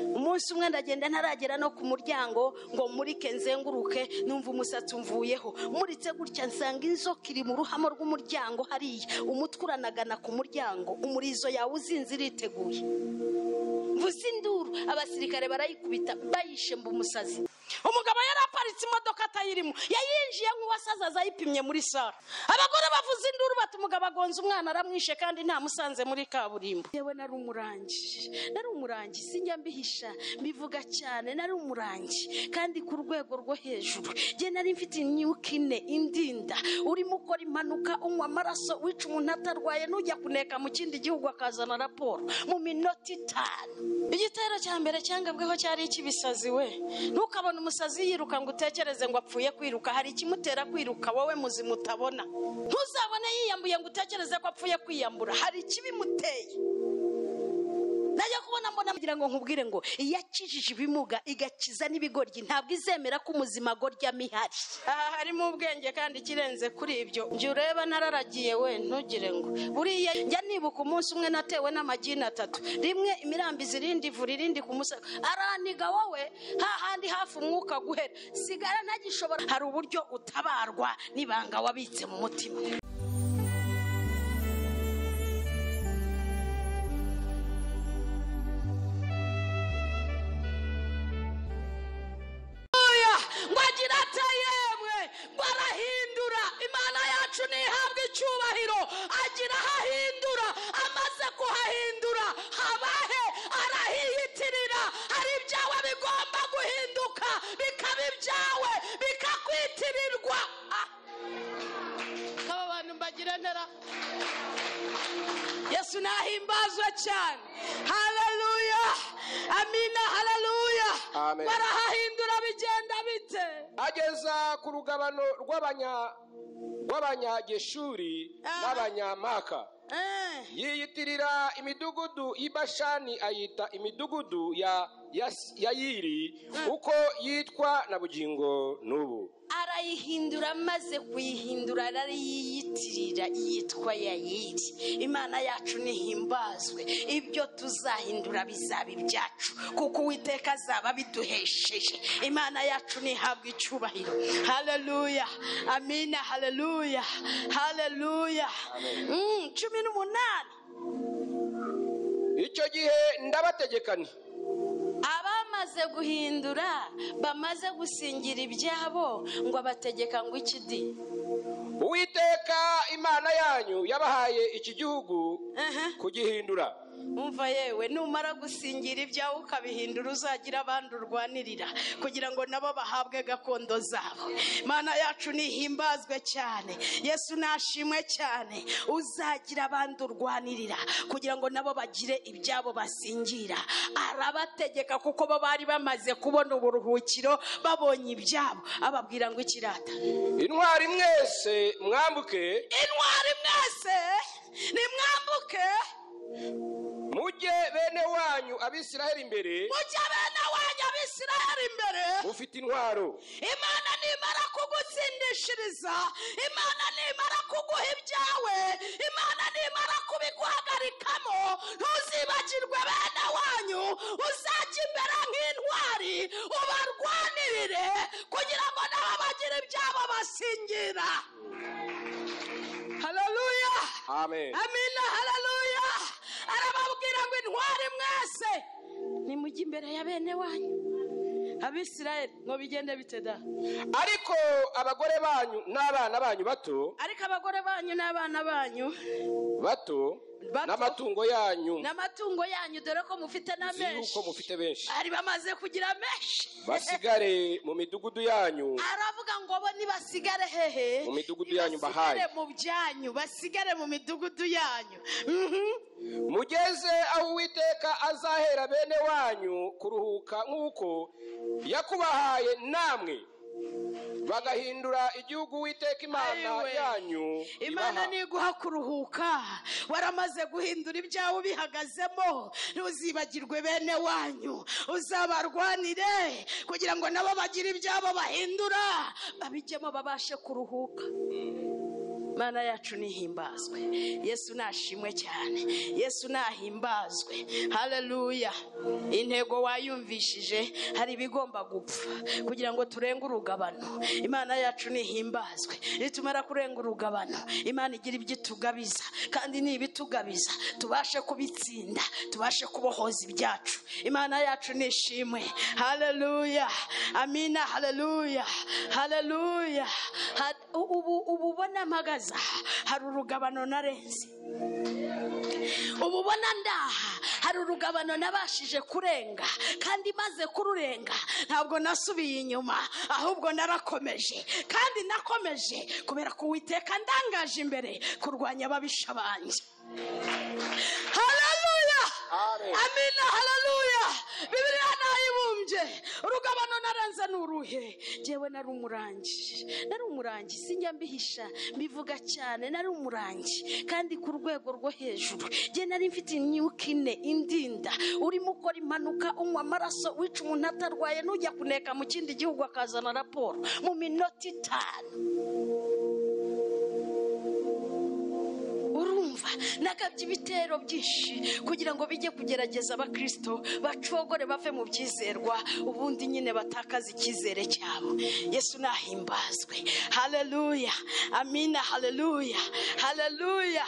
umunsi umwe ndagenda ntaragera no ku muryango ngo murike nzenguruke numva umusatsi umvuyeho muritse gutya nsanga inzoka iri mu ruhamo rw'umuryango hariya umutwe uranagana ku muryango umurizo yawe uzinze iriteguye mvuze induru abasirikare barayikubita bayishemba umusazi umugabo yari aparitse imodoka atayirimo yayinjiye nk'uwasaza azayipimye muri saro abagore bavuze induru bati umugabo agonze umwana aramwishe kandi ntamusanze muri kaburimbo yewe nari umurangi nari umurangi sinjya mbihisha mbivuga cyane nari umurangi kandi ku rwego rwo hejuru njye nari mfite imyuka ine indinda urimo ukora impanuka unywa amaraso wica umuntu atarwaye n'ujya kuneka mu kindi gihugu akazana raporo mu minota itanu igitero cya mbere cyangabweho cyari icy'ibisazi we ntukabone umusazi yiruka ngo utekereze ngo apfuye kwiruka hari ikimutera kwiruka wowe muzima utabona ntuzabone yiyambuye ngo utekereze ko apfuye kwiyambura hari ikibimuteye najya kubona mbona kugira ngo nkubwire ngo iyo akijije ibimuga igakiza n'ibigoryi ntabwo izemera ko umuzima agoryamo ihari aha harimo ubwenge kandi ikirenze kuri ibyo njye ureba nararagiye we ntugire ngo buriya njya nibuka umunsi umwe natewe n'amagini atatu rimwe imirambizi irindi ivura irindi ku musego araniga wowe hahandi hafi umwuka guhera sigara ntagishobora hari uburyo utabarwa n'ibanga wabitse mu mutima Haleluya! ngo agira ati yemwe barahindura imana yacu ntihabwe icyubahiro agira ahahindura amaze kuhahindura habahe arahiyitirira hari ibyawe bigomba guhinduka bikaba ibyawe bikakwitirirwa Ah! aba bantu mbagira ntera yesu nahimbazwe cyane haleluya amina haleluya Amen. barahahindura bigenda bite ageza ku rugabano rw'abanya- rw'abanyageshuri Aha. n'abanyamaka Eh. yiyitirira imidugudu y'ibashani ayita imidugudu ya Yas- yayiri uko yitwa na bugingo n'ubu arayihindura amaze kuyihindura arayiyitirira yitwa yayiri imana yacu nihimbazwe ibyo tuzahindura bizaba ibyacu kuko uwiteka azaba abiduhesheje imana yacu nihabwa icyubahiro haleluya amina haleluya haleluya Mm, cumi n'umunani icyo gihe ndabategeka nti abamaze guhindura bamaze gusingira ibyabo ngo abategeka ngo ikidi uwiteka imana yanyu yabahaye iki gihugu Aha. kugihindura umva yewe numara gusingira ibyawe ukabihindura uzagira abandi urwanirira kugira ngo nabo bahabwe gakondo zabo mana yacu nihimbazwe cyane yesu nashimwe cyane uzagira abandi urwanirira kugira ngo nabo bagire ibyabo basingira arabategeka kuko bo bari bamaze kubona uburuhukiro babonye ibyabo ababwira ngo ikirata intwari mwese mwambuke intwari mwese nimwambuke mujye bene wanyu abisiraheli imbere mujya bene wanyu abisiraheli imbere mufite intwaro imana nimara kugutsindishiriza imana nimara kuguha ibyawe imana nimara kubiguhagarikamo ntuzibagirwe bene wanyu uzajya imbere nk'intwari ubarwanirire kugira ngo nabo bagire ibyabo basingira haleluya amen amina haleluya arababwira ngo intwari mwese nimujye imbere ya bene wanyu abisirayeli ngo bigende bite da ariko abagore banyu n'abana banyu bato ariko abagore banyu n'abana banyu bato Bato. n'amatungo yanyu n'amatungo yanyu dore ko mufite na nzi menshi yuko mufite benshi bari bamaze kugira menshi basigare mu midugudu yanyu aravuga ngo bo nibasigare hehe Mu midugudu yanyu Nibasigare bahaye. mu byanyu basigare mu midugudu yanyu Mhm. mugeze aho uwiteka azahera bene wanyu kuruhuka nk'uko yakubahaye namwe bagahindura igihugu uwiteka imana Ayiwe. yanyu imana ibaha. ntiguha kuruhuka waramaze guhindura ibyawe ubihagazemo ntuzibagirwe bene wanyu uzabarwanire kugira ngo nabo bagire ibyabo bahindura babijyemo babashe kuruhuka mana yacu nihimbazwe yesu nashimwe cyane yesu nahimbazwe haleluya intego wayumvishije hari ibigomba gupfa kugira ngo turenge urugabano imana yacu nihimbazwe nitumara kurenga urugabano imana igira ibyo itugabiza kandi n'ibitugabiza tubashe kubitsinda tubashe kubohoza ibyacu imana yacu nishimwe haleluya amina haleluya haleluya Ha- ubu ubu ubona mpagaze aha hari urugabano narenze ubu ubona ndaha hari urugabano nabashije kurenga kandi maze kururenga ntabwo nasubiye inyuma ahubwo narakomeje kandi nakomeje kubera ko uwiteka ndangaje imbere kurwanya ababisha banjye haleluya Amen. amina haleluya bibiliya nayibumbye urugabano narenze ni uruhe jyewe nari umurangi nari umurangi sinjya mbihisha mbivuga cyane nari umurangi kandi ku rwego rwo hejuru jye nari mfite imyuka ine indinda urimo ukora impanuka unywa amaraso wica umuntu atarwaye n'ujya kuneka mu kindi gihugu akazana raporo mu minota itanu urumva nagabye ibitero byinshi kugira ngo bijye kugerageza abakristo bacogore bave mu byizerwa ubundi nyine batakaza icyizere cyabo yesu nahimbazwe haleluya amina haleluya haleluya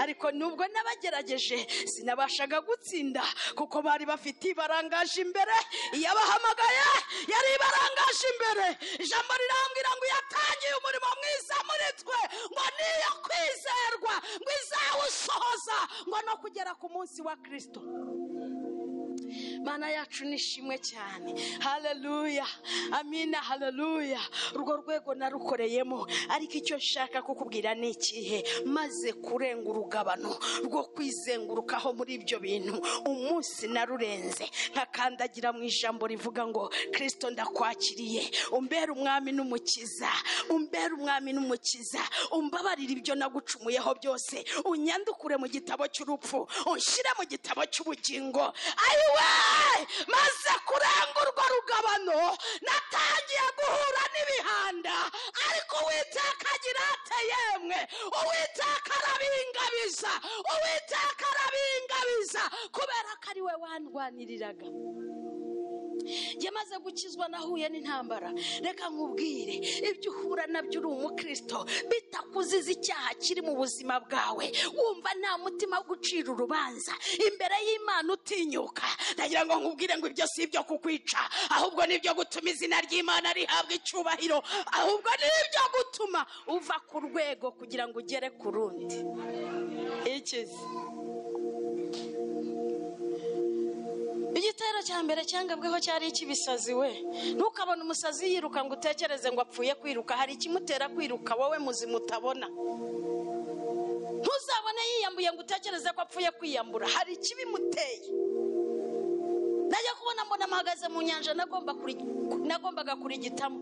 ariko nubwo nabagerageje sinabashaga gutsinda kuko bari bafite ibarangaje imbere iyabahamagaye yari ibarangaje imbere ijambo rirambwira ngo yatangiye umurimo mwiza muri twe ngo niyo kwizerwa ngo izawusohoza ngo no kugera ku munsi wa kirisito mana yacu nishimwe cyane haleluya amina haleluya urwo rwego narukoreyemo ariko icyo nshaka kukubwira ni ikihe maze kurenga urugabano rwo kwizengurukaho muri ibyo bintu umunsi narurenze nkakandagira mu ijambo rivuga ngo kirisito ndakwakiriye umbere umwami n'umukiza umbere umwami n'umukiza umbabarire ibyo nagucumuyeho byose unyandukure mu gitabo cy'urupfu unshyire mu gitabo cy'ubugingo ayiwe maze kurenga urwo rugabano natangiye guhura n'ibihanda ariko uwiteka agira ate yemwe uwiteka arabingabiza uwiteka arabingabiza kubera ko ari we wandwaniriraga njye maze gukizwa nahuye n'intambara reka nkubwire ibyo uhura nabyo uri umukristo bitakuziza icyaha kiri mu buzima bwawe wumva nta mutima wo gucira urubanza imbere y'imana utinyuka ndagira ngo nkubwire ngo ibyo si ibyo kukwica ahubwo ni ibyo gutuma izina ry'imana rihabwa icyubahiro ahubwo ni ibyo gutuma uva ku rwego kugira ngo ugere ku rundi ikizi igitero cya mbere cyangabweho cyari icy'ibisazi we ntukabone umusazi yiruka ngo utekereze ngo apfuye kwiruka hari ikimutera kwiruka wowe muzimu utabona ntuzabone yiyambuye ngo utekereze ko apfuye kwiyambura hari ikibimuteye najya kubona mbona mpagaze mu nyanja nagomba kuri- nagombaga kurigitamo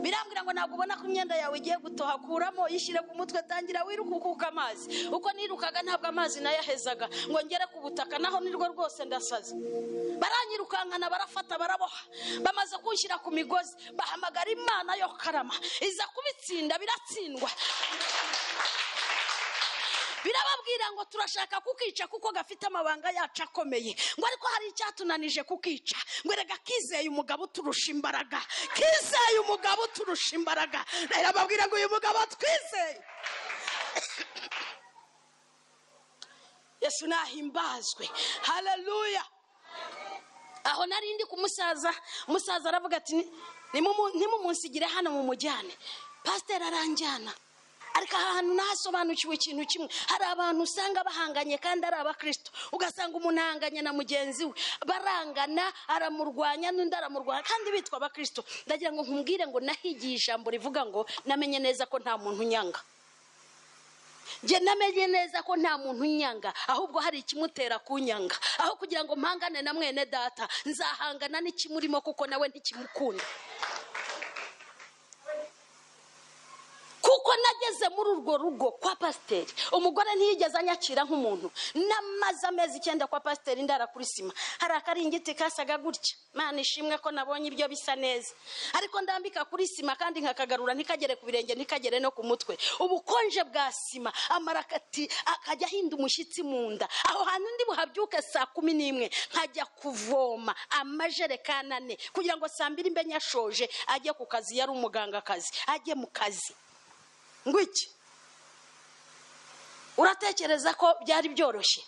birambwira ngo ntabwo ubona ko imyenda yawe igiye gutoha kuramo yishyire ku mutwe tangira wiruke ukuka amazi uko nirukaga ntabwo amazi nayo ahezaga ngo ngere ku butaka naho nirwo rwose ndasaze baranyirukankana barafata baraboha bamaze kunshyira ku migozi bahamagara imana yo karama iza kubitsinda biratsindwa birababwira ngo turashaka kukica kuko gafite amabanga yacu akomeye ngo ariko hari icyatunanije kukica ngo erega kizeye umugabo uturusha imbaraga kizeye umugabo uturusha imbaraga rero babwira ngo uyu mugabo twizeye yesu nahimbazwe haleluya aho nari ndi kumusaza umusaza aravuga ati "Ni- nimumu- nimumunsigire hano mumujyane pasiteri aranjyana ariko aha hantu nahasobanukiwe ikintu kimwe hari abantu usanga bahanganye kandi ari abakristo ugasanga umuntu ahanganye na mugenzi we barangana aramurwanya n'undi aramurwanya kandi bitwa abakristo ndagira ngo nkumbwire ngo nahigiye ijambo rivuga ngo namenye neza ko nta muntu unyanga njye namenye neza ko nta muntu unyanga ahubwo hari ikimutera kunyanga aho kugira ngo mpangane na mwene data nzahangana n'ikimurimo kuko nawe ntikimukunda kuko kuko nageze muri urwo rugo kwa pasiteri umugore ntiyigeze anyakira nk'umuntu n'amaze amezi icyenda kwa pasiteri ndara kuri sima hari akaringiti kasaga gutya mana ishimwe ko nabonye ibyo bisa neza ariko ndambika kuri sima kandi nkakagarura ntikagere ku birenge ntikagere no ku mutwe ubukonje bwa sima amara akati- akajya ahinda umushyitsi mu nda aho hantu ndi buhabyuke saa kumi n'imwe nkajya kuvoma amajerekani ane kugira ngo saa mbiri mbe nyashoje ajye ku kazi yari umugangakazi ajye mu kazi ngo iki uratekereza ko byari byoroshye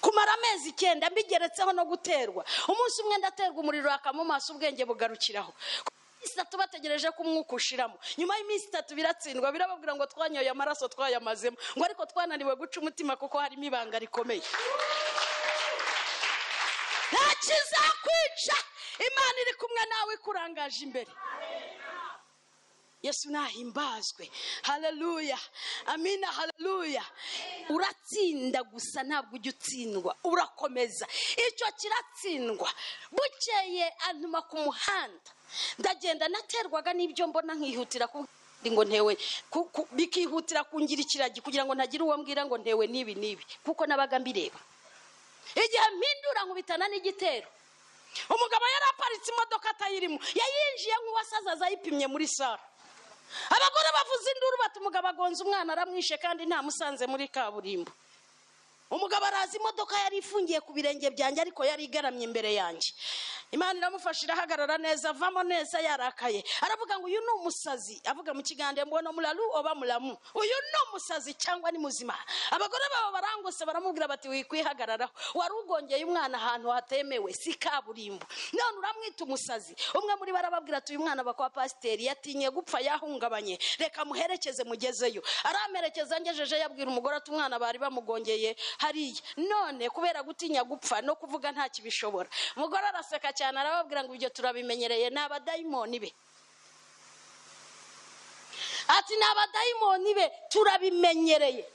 kumara amezi icyenda mbigeretseho no guterwa umunsi umwe ndaterwa umuriro hakamo maso ubwenge bugarukiraho Ku minsi itatu bategereje ko umwuka ushiramo nyuma y'iminsi itatu biratsindwa birababwira ngo twanyoye amaraso twayamazemo ngo ariko twananiwe guca umutima kuko harimo ibanga rikomeye nta kizakwica imana iri kumwe nawe ikurangaje imbere yesu nahimbazwe haleluya amina haleluya uratsinda gusa ntabwo ujya utsindwa urakomeza icyo kiratsindwa bukeye antuma ku muhanda ndagenda naterwaga n'ibyo mbona nkihutira ku ngo ntewe ku- ku- bikihutira kungira ikiragi kugira ngo ntagira uwo mbwira ngo ntewe n'ibi n'ibi kuko nabaga mbireba igihe mpindura nkubitana n'igitero umugabo yari aparitse imodoka atayirimo yayinjiye nk'uwasaze azayipimye muri saro abagore bavuze induru bati umugabo agonze umwana aramwishe kandi ntamusanze muri kaburimbo umugabo araza imodoka yari ifungiye ku birenge byanjye ariko yari igaramye imbere yanjye imana iramufasha irahagarara neza avamo neza yarakaye aravuga ngo uyu ni umusazi avuga mu kiganiro mbono muraru oba muramu uyu ni umusazi cyangwa ni muzima abagore babo barangose baramubwira bati wikwihagararaho wari ugongeye umwana ahantu hatemewe si kaburimbo none uramwita umusazi umwe muri bo arababwira ati uyu mwana bakwa pasiteri yatinye gupfa yahungabanye reka muherekeze mugezeyo aramerekeza ngejeje yabwira umugore ati umwana bari bamugongeye hariya none kubera gutinya gupfa no kuvuga nta kibishobora umugore araseka cyane arababwira ngo ibyo turabimenyereye ni abadayimoni be ati ni abadayimoni be turabimenyereye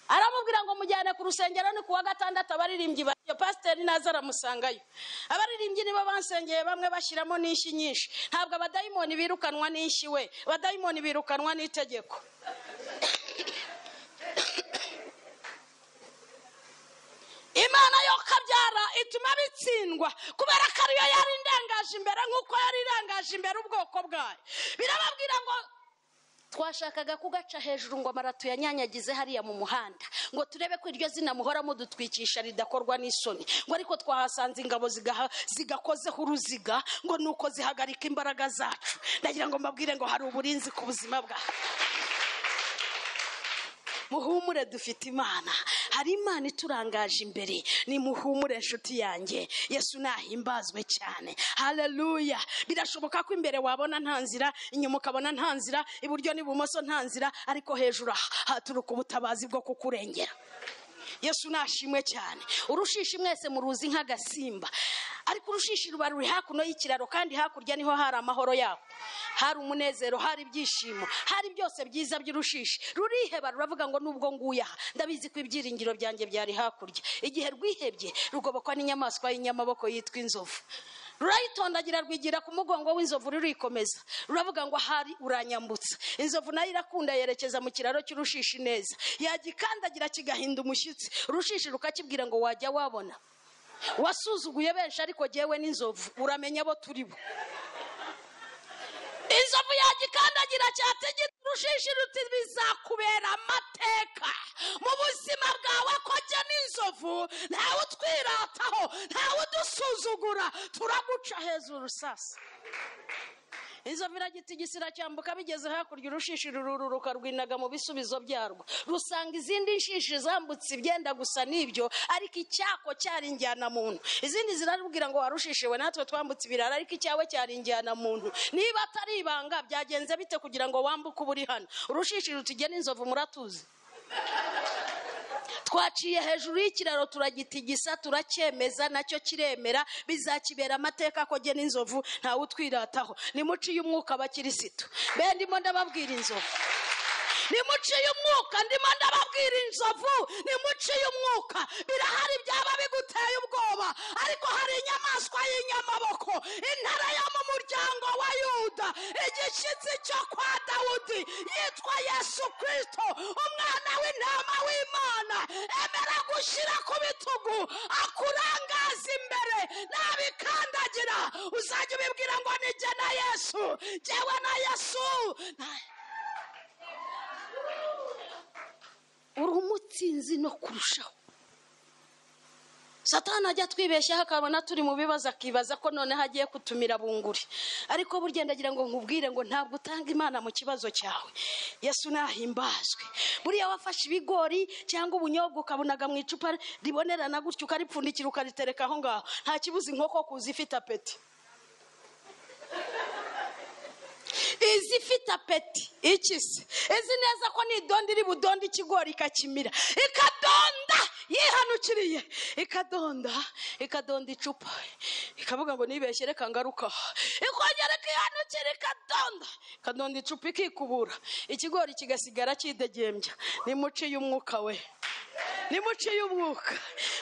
aramubwira ngo mujyane ku rusengero ni kuwa gatandatu abaririmbyi bariyo pasiteri naza aramusangayo abaririmbyi nibo bansengeye bamwe bashyiramo n'inshyi nyinshi ntabwo abadayimoni birukanwa n'inshyi we abadayimoni birukanwa n'itegeko imana yo kabyara ituma bitsindwa kubera ko ariyo yari indangaje imbere nk'uko yari irangaje imbere ubwoko bwayo birababwira ngo twashakaga kugaca hejuru ngo amarato yanyanyagize hariya mu muhanda ngo turebe ko iryo zina muhora mudutwikisha ridakorwa n'isoni ngo ariko twahasanze ingabo zigaha- zigakozeho uruziga ngo ni uko zihagarika imbaraga zacu ndagira ngo mbabwire ngo hari uburinzi ku buzima bwacu muhumure dufite imana hari imana iturangaje imbere ni muhumure inshuti yanjye yesu nahimbazwe cyane haleluya birashoboka ko imbere wabona nta nzira inyuma ukabona nta nzira iburyo n'ibumoso nta nzira ariko hejuru aha haturuka ubutabazi bwo kukurengera yesu nashimwe cyane urushishi mwese muruzi nk'agasimba ariko urushishi ruba ruri hakuno y'ikiraro kandi hakurya niho hari amahoro yako hari umunezero hari ibyishimo hari byose byiza by'urushishi ruriheba ruravuga ngo nubwo nguye aha ndabizi ko ibyiringiro byanjye byari hakurya igihe rwihebye rugobokwa n'inyamaswa y'inyamaboko yitwa inzovu rurayitondagira rwigira ku mugongo w'inzovu rurikomeza ruravuga ngo ahari uranyambutsa inzovu nayo irakunda yerekeza mu kiraro cy'urushishi neza yagikandagira kigahinda umushyitsi urushishi rukakibwira ngo wajya wabona wasuzuguye benshi ariko jyewe n'inzovu uramenya abo turi bo inzovu yagikandagira cyategera urushishi ruti bizakubera amateka mu buzima bwawe ko jya n'inzovu ntawe utwirataho ntawe udusuzugura turaguca hejuru sasa inzovu iragita igisira cyambuka bigeze hakurya urushishi rururuka rwinaga mu bisubizo byarwo rusanga izindi nshishi zambutse ibyenda gusa n'ibyo ariko icyako cyari injyana muntu izindi zirarubwira ngo warushishiwe natwe twambutse ibirara ariko icyawe cyari injyana muntu niba atari ibanga byagenze bite kugira ngo wambuke uba uri hano urushishi rutugena inzovu muratuzi twaciye hejuru y'ikiraro turagitigisa turacyemeza nacyo kiremera bizakibera amateka ko jye n'inzovu ntawe utwirataho nimuciye umwuka abakirisitu be ndimo ndababwira inzovu nimuciye umwuka ndimo ndababwira inzovu nimuciye umwuka birahari byaba biguteye ubwoba ariko hari inyamaswa y'inyamaboko intare yo mu muryango wa yuda agahinda igishyitsi cyo kwa dawudi yitwa yesu kirisito umwana w'intama w'imana emera gushyira ku bitugu akurangaza imbere nabikandagira uzajya ubibwira ngo nijye na yesu jyewe na yesu Na- uri umutsinzi no kurushaho satana ajya twibeshyaho akabona turi mu bibazo akibaza ko noneho agiye kutumira bunguri ariko burya ndagira ngo nkubwire ngo ntabwo utanga imana mu kibazo cyawe yesu nahimbazwe buriya wafashe ibigori cyangwa ubunyobwa ukabunaga mu icupa ribonerana gutyo ukaripfundikira ukaritereka aho ngaho nta kibuza inkoko kuza ifite apeti izi ifite apeti iki se izi neza ko n'idondo iri budonda ikigori ikakimira ikadonda yihanukiriye ikadonda ikadonda icupa ikavuga ngo nibeshye reka ngaruka aha." ikongera ikihanukira ikadonda ikadonda icupa ikikubura ikigori kigasigara kidegembya nimuciye umwuka we nimuciye umwuka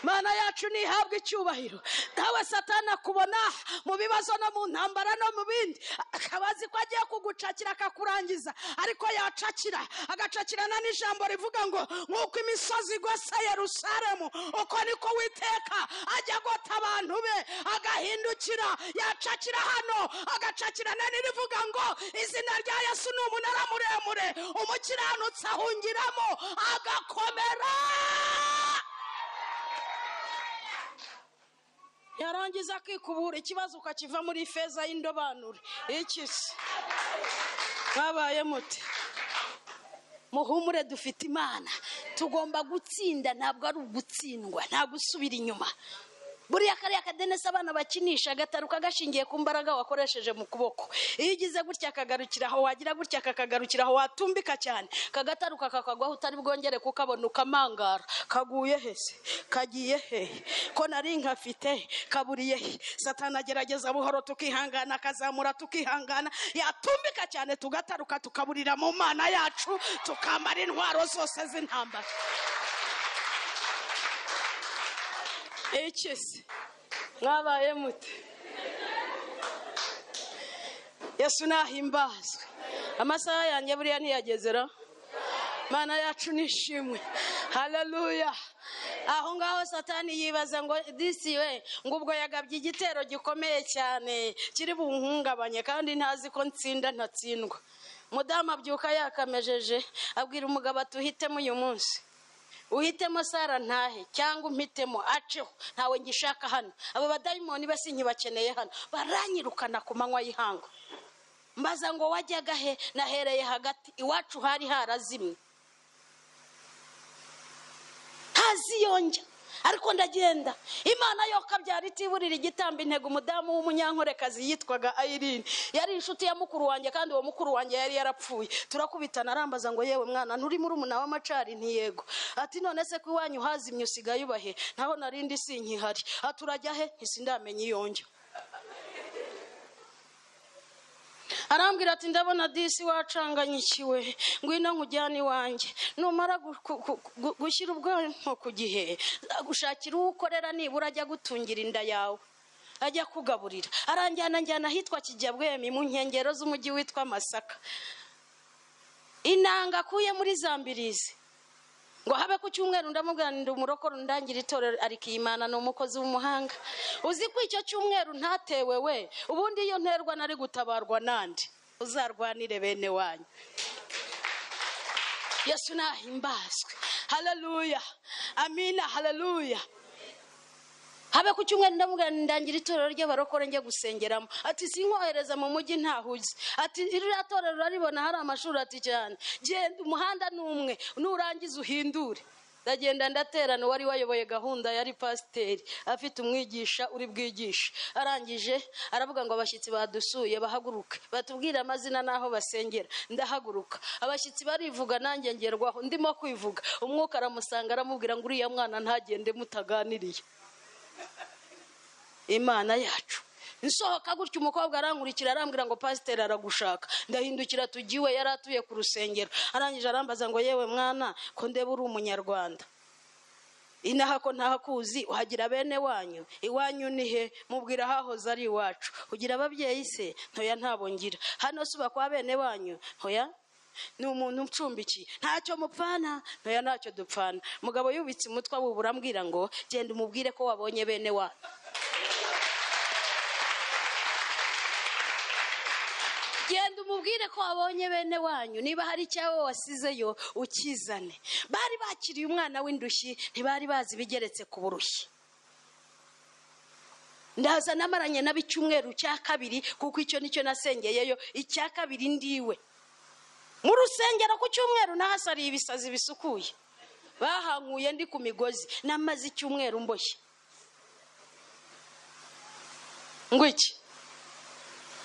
mana yacu ntihabwe icyubahiro nawe satana akubona mu bibazo no mu ntambara no mu bindi akaba azi ko agiye kugucakira akakurangiza ariko yacakira agacakirana n'ijambo rivuga ngo nk'uko imisozi igose yerusalemu uko niko witeka ajya agota abantu be agahindukira yacakira hano agacakira na n'irivuga ngo izina rya yesu ni umunara muremure umukiranutsi ahungiramo agakomera yarangiza akikubura ikibazo ukakiva muri feza y'indobanure iki se mwabaye muti muhumure dufite imana tugomba gutsinda ntabwo ari ugutsindwa nta gusubira inyuma buriya kariya kadenesi abana bakinisha gataruka gashingiye ku mbaraga wakoresheje mu kuboko iyo ugize gutya kagarukira aho wagira gutya kakagaruka aho watumbika cyane kagataruka kakagwaho utari bwongere kukabona ukamangara kaguye hese kagiye he ko nari nkafite kaburiye he satana agerageza buhoro tukihangana akazamura tukihangana yatumbika cyane tugataruka tukaburira mu mana yacu tukambara intwaro zose z'intambara iki se mwabaye mute yesu nahimbazwe amasaha yanjye buriya ntiyagezera mana yacu nishimwe haleluya aho ngaho satani yibaza ngo disi we ngo ubwo yagabye igitero gikomeye cyane kiri bunhungabanye kandi ntazi ko nsinda ntatsindwa mudamu abyuka yakamejeje abwira umugabo ati uhitemo uyu munsi uhitemo sara ntahe cyangwa umpitemo aceho ntawe ngishaka hano abo badayimoni basi nkibakeneye hano baranyirukana ku manywa y'ihangu mbaza ngo wajyaga he nahereye hagati iwacu hari harazimye ntaziyonjya ariko ndagenda imana yo kabyara itiburira igitamba intego umudamu w'umunyankorekazi yitwaga ayirine yari inshuti ya mukuru wanjye kandi uwo mukuru wanjye yari yarapfuye turakubitana arambaza ngo yewe mwana nturi muri umuna w'amacari ntiyego ati none se ko iwanyu hazimye usigaye ubahe ntaho narindi sinkihari aturajya he ntisindamenye iyonjya arambwira ati ndabona disi wacanganyikiwe ngwino nkujyane iwanjye numara gu- ku- ku- gu- gushyira ubwonko ku gihe gushakira uwo ukorera nibura ajya gutungira inda yawe ajya kugaburira aranjyana njyana ahitwa kijyabwemi mu nkengero z'umujyi witwa masaka inanga akuye muri zambirizi ngo habe ku cyumweru ndamubwanira umurokoro ndangira itorero arikiyimana ni umukozi w'umuhanga uzi ko icyo cyumweru ntatewe we ubundi iyo nterwa nari gutabarwa nandi uzarwanire bene wanyu yesu nahimbazwe haleluya amina haleluya habe ku cyumweru ndamubwira ndangira itorero ry'abarokore njya gusengeramo ati sinkohereza mu mujyi ntahuze ati ririya torero uraribona hari amashuri ati cyane genda umuhanda ni umwe nurangiza uhindure ndagenda ndaterana uwari wayoboye gahunda yari pasiteri afite umwigisha uri bwigishe arangije aravuga ngo abashyitsi badusuye bahaguruke batubwire amazina n'aho basengera ndahaguruka abashyitsi barivuga nanjye ngerwaho ndimo kwivuga umwuka aramusanga aramubwira ngo uriya mwana ntagende mutaganiriye imana yacu nsohoka gutya umukobwa arankurikira arambwira ngo pasiteri aragushaka ndahindukira tujya iwe yari atuye ku rusengero arangije arambaza ngo yewe mwana ko ndeba uri umunyarwanda inaha ko ntahakuzi uhagira bene wanyu iwanyu ni he mubwira hahoze ari iwacu ugira ababyeyi se ntoya ntabo ngira hano si kwa bene wanyu ntoya ni umuntu ucumbikiye ntacyo mupfana ntoya ntacyo dupfana mugabo yubitse umutwe awubura ambwira ngo genda umubwire ko wabonye bene wanyu genda umubwire ko wabonye bene wanyu niba hari icyawe wasizeyo ukizane bari bakiriye umwana w'indushyi ntibari bazi ibigeretse ku burushyi ndaza namaranye nabo icyumweru cya kabiri kuko icyo nicyo nasengeyeyo icya kabiri ndiwe mu rusengero ku cyumweru nahasariye ibisazi bisukuye bahankuye ndi ku migozi namaze icyumweru mboshye ngo iki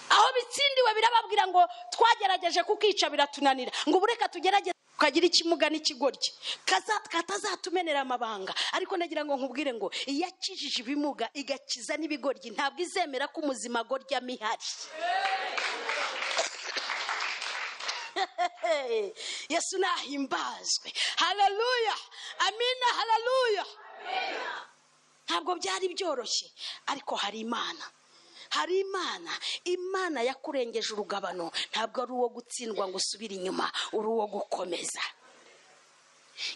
aho bitsindiwe birababwira ngo twagerageje kukica biratunanira ngo ubu reka tugerageze tukagira ikimuga n'ikigoryi kaza- katazatumenera amabanga ariko nagira ngo nkubwire ngo iyo akijije ibimuga igakiza n'ibigoryi ntabwo izemera ko umuzima gorya mihari yesu nahimbazwe hararuya amina hararuya ntabwo byari byoroshye ariko hari imana hari imana imana yakurengeje urugabano ntabwo ari uwo gutsindwa ngo usubire inyuma uri uwo gukomeza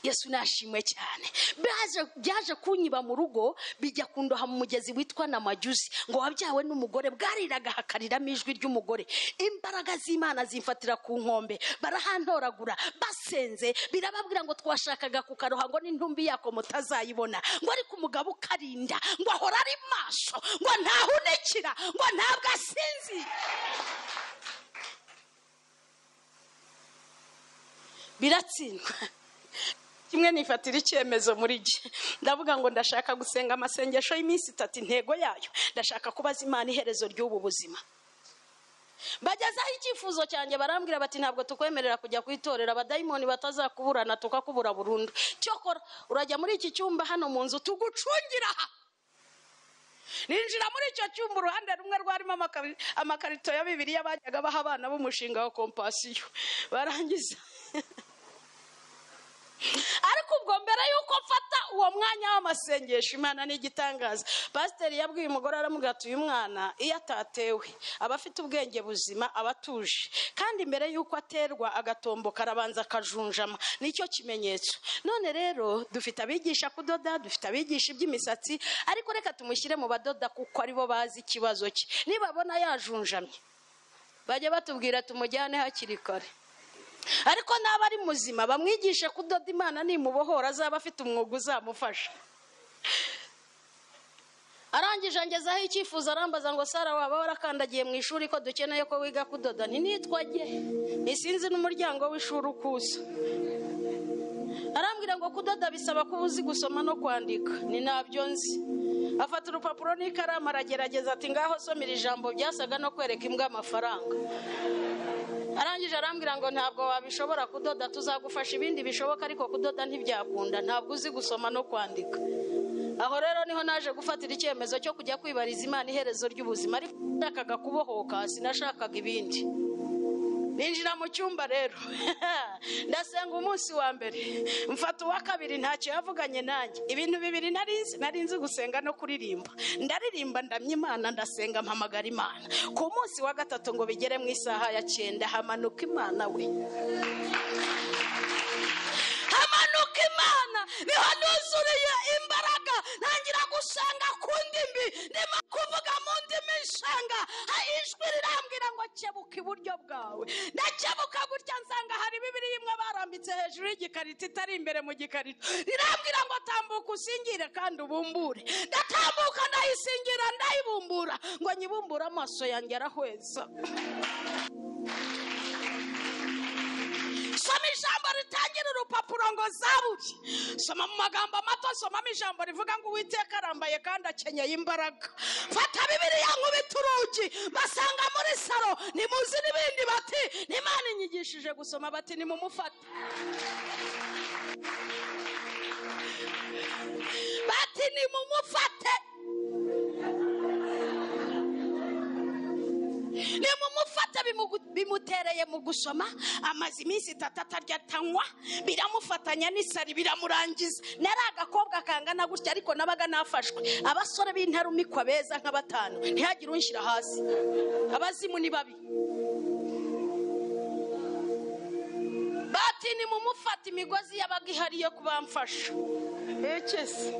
yesu nashimwe cyane Baje- byaje kunyiba mu rugo bijya kundoha mu mugezi witwa namajusi ngo wabyawe n'umugore bwariraga hakariramo ijwi ry'umugore imbaraga z'imana zimfatira ku nkombe barahantoragura basenze birababwira ngo twashakaga kukaroha ngo n'intumbi yako mutazayibona ngo ariko umugabo ukarinda ngo ahora ari maso ngo ntahunikira ngo ntabwo asinzi biratsindwa kimwe nifatira icyemezo muri gihe ndavuga ngo ndashaka gusenga amasengesho y'iminsi itatu intego yayo ndashaka kubaza imana iherezo ry'ubu buzima bagezaho icyifuzo cyanjye barambwira bati ntabwo tukwemerera kujya ku itorero abadayimoni batazakuburana tukakubura burundu cyokora urajya muri iki cyumba hano mu nzu tugucungira aha ninjira muri icyo cyumba uruhande rumwe rwarimo amakari- amakarito ya bibiriya bajyaga baha abana b'umushinga wa kompasiyo barangiza ariko ubwo mbere y'uko mfata uwo mwanya w'amasengesho imana ni igitangaza pasiteri yabwiye umugore aramubwira ati uyu mwana iyo atatewe aba afite ubwenge buzima aba atuje kandi mbere y'uko aterwa agatomboka arabanza akajunjama nicyo kimenyetso none rero dufite abigisha kudoda dufite abigisha iby'imisatsi ariko reka tumushyire mu badoda kuko aribo bazi ikibazo cye nibabona yajunjamye bajya batubwira tumujyane hakiri kare ariko n'aba ari muzima bamwigishe kudoda imana nimubohora azaba afite umwuga uzamufasha arangije angezaho icyifuzo arambaza ngo sara waba warakandagiye mu ishuri ko dukeneye ko wiga kudoda ntinitwa jye ntisinzi n'umuryango w'ishuri ukuza arambwira ngo kudoda bisaba kuba uzi gusoma no kwandika ni nabyo nzi afata urupapuro n'ikaramu aragerageza ati ngaho somera ijambo byasaga no kwereka imbwa amafaranga arangije arambwira ngo ntabwo wabishobora kudoda tuzagufasha ibindi bishoboka ariko kudoda ntibyakunda ntabwo uzi gusoma no kwandika aho rero niho naje gufatira icyemezo cyo kujya kwibariza imana iherezo ry'ubuzima ariko nashakaga kubohoka sinashakaga ibindi ninjira mu cyumba rero ndasenga umunsi wa mbere mfata uwa kabiri ntacyo yavuganye nanjye ibintu bibiri nari nzi nari nzi gusenga no kuririmba ndaririmba ndamya imana ndasenga mpamagara imana ku munsi wa gatatu ngo bigere mu isaha ya cyenda hamanuka imana we hamanuka imana niho nuzuriye imbaraga ntangira gusenga ku ndimi ndimo kuvuga mu ndimi nsanga hari ijwi rirambwira ngo kebuka iburyo bwawe ndakebuka gutya nsanga hari bibiri imwe barambitse hejuru y'igikarito itari imbere mu gikarito rirambwira ngo tambuka usingire kandi ubumbure ndatambuka ndayisingira ndayibumbura ngo nyibumbure amaso yanjye arahweza soma ijambo ritangira urupapuro ngo zabuye soma mu magambo mato somamo ijambo rivuga ngo uwiteka arambaye kandi akenyeye imbaraga fata bibiriya nkubita urugi basanga muri saro nimuzi n'ibindi bati n'imana inyigishije gusoma bati nimumufate bati nimumufate nimumufata bimugu- bimutereye mu gusoma amaze iminsi itatu atarya atanywa biramufatanya n'isari biramurangiza nari agakobwa kangana gutya ariko nabaga nafashwe abasore b'intarumikwa beza nka batanu ntihagire unshyira hasi abazimu ni babi bati nimumufata imigozi yabaga ihari yo kubamfasha ekese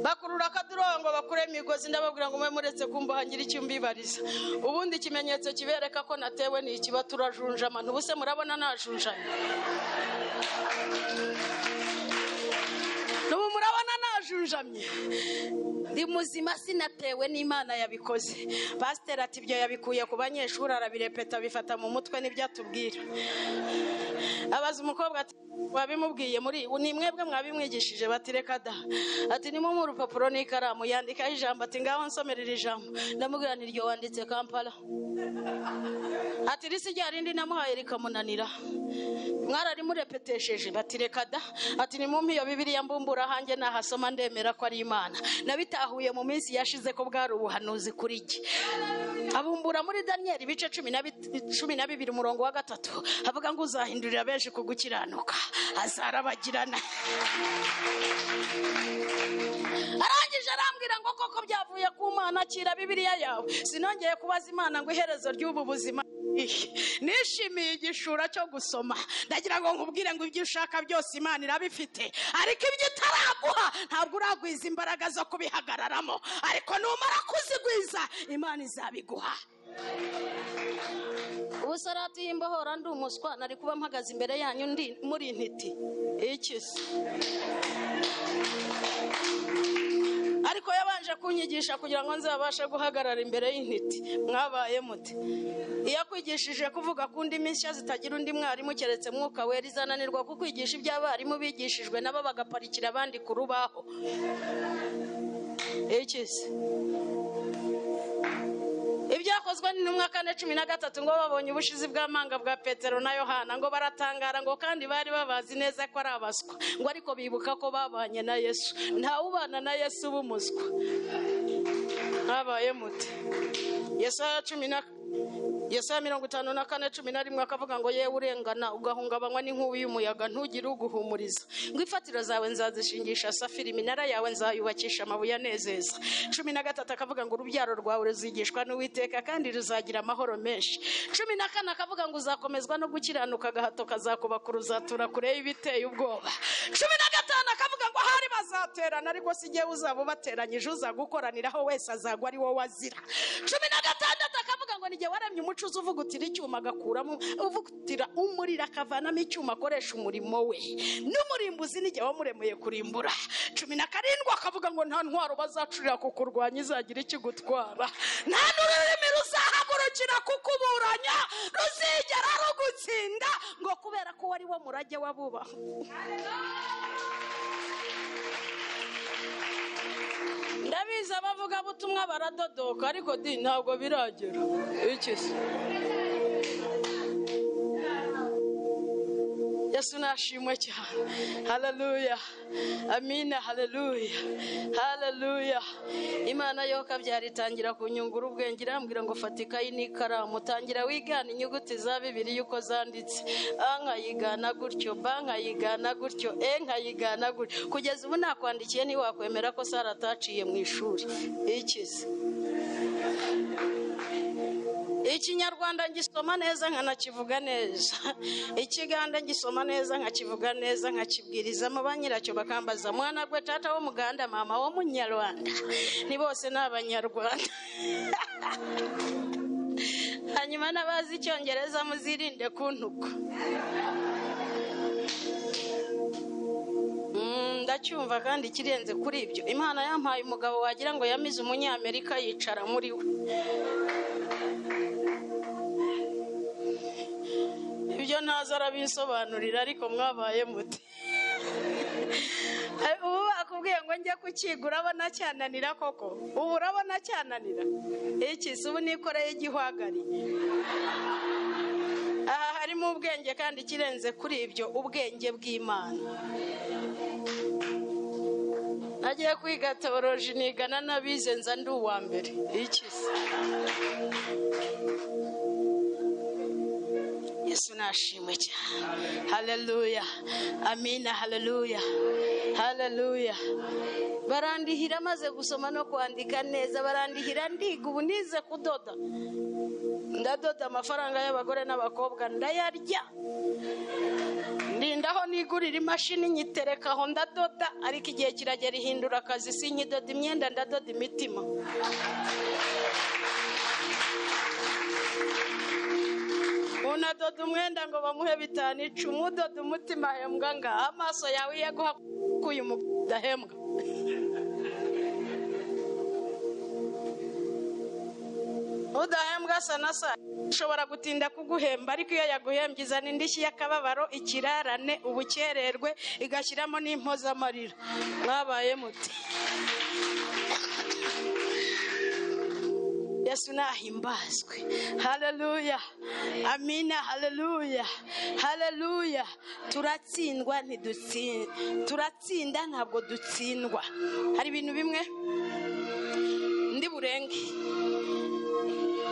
bakurura akadurongo bakure imigozi ndababwira ngo mube muretse kumva hangire icyo mbibariza ubundi ikimenyetso kibereka ko natewe ni ikiba turajunjama ntubuse murabona najunjamye n'ubu murabona najunjamye ndi muzima sinatewe n'imana yabikoze pasiteri ati ibyo yabikuye ku banyeshuri arabirepeta bifata mu mutwe n'ibyo atubwira abaza umukobwa ati wabimubwiye muri ni mwebwe mwabimwigishije bati reka da ati nimumuhe urupapuro n'ikaramu yandikaho ijambo ati ngaho nsomerera ijambo ndamubwira niryo wanditse kampala ati risi rya rindi namuhaye rikamunanira mwararimurebetesheje bati reka da ati nimumpe iyo bibiliya mbumbura hanjye nahasoma ndemera ko ari imana nabitahuye mu minsi yashize ko bwari ubuhanuzi kuri jye abumbura muri daniyeli ibice cumi na bit- cumi na bibiri umurongo wa gatatu avuga ngo uzahindurira benshi ku gukiranuka azarabagirana arangije arambwira ngo koko byavuye ku mana akira bibiliya yawe sinongeye kubaza imana ngo iherezo ry'ubu buzima ihe. nishimiye igishura cyo gusoma ndagira ngo nkubwire ngo ibyo ushaka byose imana irabifite ariko ibyo itaraguha ntabwo uragwiza imbaraga zo kubihagararamo ariko numara kuzigwiza imana izabiguha ubu sarati y'imbohora ndi umuswa nari kuba mpagaze imbere yanyu ndi muri intiti iki se ariko yabanje kunyigisha kugira ngo nzabashe guhagarara imbere y'intiti mwabaye muti iyo akwigishije kuvuga ku ndimi nshya zitagira undi mwarimu keretse mwuka wera izananirwa ku kwigisha ibyo abarimu bigishijwe nabo bagaparikira abandi ku rubaho iki se ibyakozwe n'intumwa kane cumi na gatatu ngo babonye ubushizi bw'amanga bwa petero na yohana ngo baratangara ngo kandi bari babazi neza ko ari abaswa ngo ariko bibuka ko babanye na yesu ntawubana na yesu uba umuswa mwabaye muti yesaya cumi na yesaya mirongo itanu na kane cumi na rimwe akavuga ngo yewe urengana ugahungabanywa n'inkubi y'umuyaga ntugire uguhumuriza ngo imfatiro zawe nzazishingisha safiri iminara yawe nzayubakisha amabuye anezeza cumi na gatatu akavuga ngo urubyaro rwawe ruzigishwa n'uwiteka kandi ruzagira amahoro menshi cumi na kane akavuga ngo uzakomezwa no gukiranuka agahato kazakuba ku ruzatura kure y'ibiteye ubwoba cumi na gatanu akavuga ngo ahari bazaterana ariko si jyewe uzaba ubateranyije uza gukoraniraho wese azagwa ari wowe azira cumi na gatandatu akavuga ngo nijye waremye umuco uza uvugutira icyuma agakuramo uvugutira umuriro akavanamo icyuma akoresha umurimo we n'umurimbuzi nijye wamuremeye kurimbura cumi na karindwi akavuga ngo nta ntwaro bazacurira kukurwanya izagira ikigutwara nta n'ururimi ruzahagurukira kukuburanya ruzigera rugutsinda ngo kubera ko wari wo murage w'abubaha ndabizi abavugabutumwa baradodoka ariko di ntabwo biragera iki se yesu nashimwe cyane haleluya amina haleluya haleluya imana yo kabyara itangira kunyungura ubwenge irambwira ngo fata ikayi n'ikaramu utangira wigana inyuguti za bibiliya uko zanditse a nkayigana gutyo b nkayigana gutyo e nkayigana gutyo kugeza ubu nakwandikiye ntiwakwemera ko sara ataciye mu ishuri ikize ikinyarwanda ngisoma neza nkanakivuga neza ikiganda ngisoma neza nkakivuga neza nkakibwirizamo ba nyiracyo bakambaza mwana gwe tata w'umuganda mama w'umunyarwanda ni bose ni abanyarwanda hanyuma n'abazi icyongereza muzirinde kuntuka Mm, ndacyumva kandi ikirenze kuri ibyo imana yampaye umugabo wagira ngo yamize umunyamerika yicara muri we ibyo ntazi arabisobanurira ariko mwabaye muti ubu bakubwiye ngo njye kukiga urabona cyananira koko ubu urabona cyananira iki si ubu nikoreye igihwagari aha harimo ubwenge kandi ikirenze kuri ibyo ubwenge bw'imana nagiye kwiga tewoloji nigana n'abize nza ndi uwa mbere iki se nashimwe cyane haleluya amina haleluya haleluya barandihira maze gusoma no kwandika neza barandihira ndiga ubu nize kudoda ndadoda amafaranga y'abagore n'abakobwa ndayarya ndindaho nigurira imashini nyitereka aho ndadoda ariko igihe kiragera ihindura akazi sinyidoda imyenda ndadoda imitima unadoda umwenda ngo bamuhe bitanu icumi udoda umutima ahembwa nga amaso yawe iyo aguha kuyu mudahembwa udahembwa asa na sa ushobora gutinda kuguhemba ariko iyo yaguhembye izana indishyi y'akababaro ikirarane ubukererwe igashyiramo n'impozamarira mwabaye muti yesu nahimbazwe haleluya amina haleluya haleluya turatsindwa ntidutsinda turatsinda ntabwo dutsindwa hari ibintu bimwe ndi burenge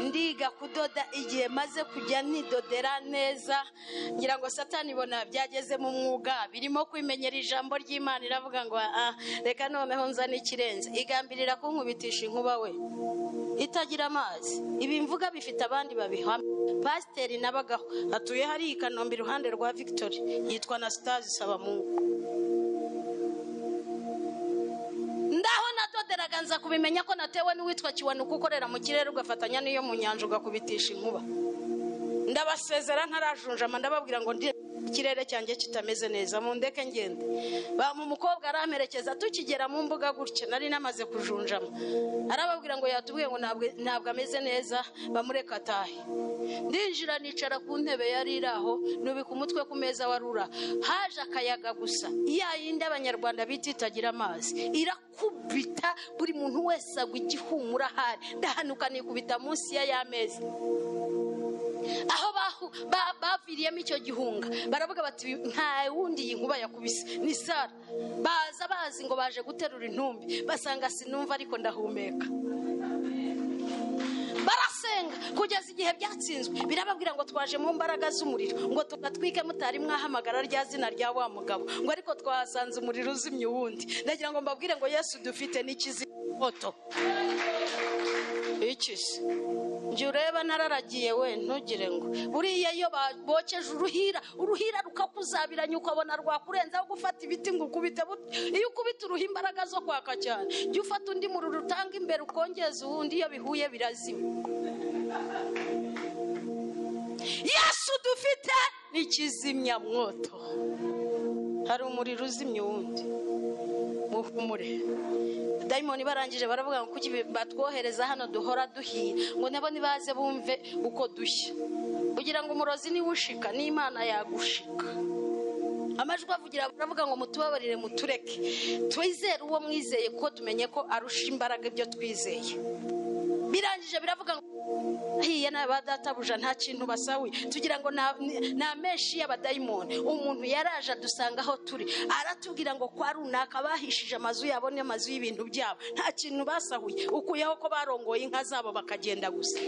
ndiga kudoda igihe maze kujya nidodera neza ngira ngo satani ibona byageze mu mwuga birimo kwimenyera ijambo ry'imana iravuga ngo ah reka noneho nzane ikirenze igambirira kunkubitisha inkuba we itagira amazi ibi mvuga bifite abandi babihamya pasiteri nabagaho atuye hariya i kanombe iruhande rwa victory yitwa na sitazi sabamungu ndaho natoderaga nza kubimenya ko natewe n'uwitwa kiwanuka ukorera mu kirere ugafatanya n'iyo mu nyanja ugakubitisha inkuba ndabasezera ntarajunjama ndababwira ngo ndi ikirere cyanjye kitameze neza mu ndeke ngende bampa umukobwa aramperekeza tukigera mu mbuga gutya nari namaze kujunjama arababwira ngo yatubwiye ngo ntabwo ntabwo ameze neza bamureka atahe ndinjira nicara ku ntebe yari iri aho nubika umutwe ku meza warura haje akayaga gusa ya yindi abanyarwanda bita itagira amazi irakubita buri muntu wese agwa igihumura ahari ndahanuka nikubita munsi ya ya meza aho bahu- ba- baviriyemo icyo gihunga baravuga bati nta wundi iyi nkuba yakubise ni sara baza bazi ngo baje guterura intumbi basanga sinumva ariko ndahumeka barasenga kugeza igihe byatsinzwe birababwira ngo twaje mu mbaraga z'umuriro ngo tugatwike mutari mwahamagara rya zina rya wa mugabo ngo ariko twahasanze umuriro uzimye uwundi ndagira ngo mbabwire ngo yesu dufite n'ikizimya moto ikize njye ureba nararagiye we ntugire ngo buriya iyo bokeje uruhira uruhira rukakuzabiranya ukabona rwakurenzaho gufata ibiti ngo ukubite but- iyo ukubita uruha imbaraga zo kwaka cyane jya ufata undi muriro utanga imbere ukongeza uwundi iyo bihuye birazima yesu dufite ni kizimyamwoto hari umuriro uzimya uwundi muhumure dayimoni barangije baravuga ngo kuki batwohereza hano duhora duhiye ngo nabo nibaze bumve uko dushya kugira ngo umurozi niwe ushika n'imana yagushika amajwi avugira baravuga ngo mutubabarire mutureke twizere uwo mwizeye kuko tumenye ko arusha imbaraga ibyo twizeye birangije biravuga ngo hiya n'aba databuja nta kintu basahuye tugira ngo na- ni- ni amenshi y'abadayimoni umuntu yaraje adusanga aho turi aratubwira ngo kwa runaka bahishije amazu yabo n'amazu y'ibintu byabo nta kintu basahuye ukuyeho ko barongoye inka zabo bakagenda gusa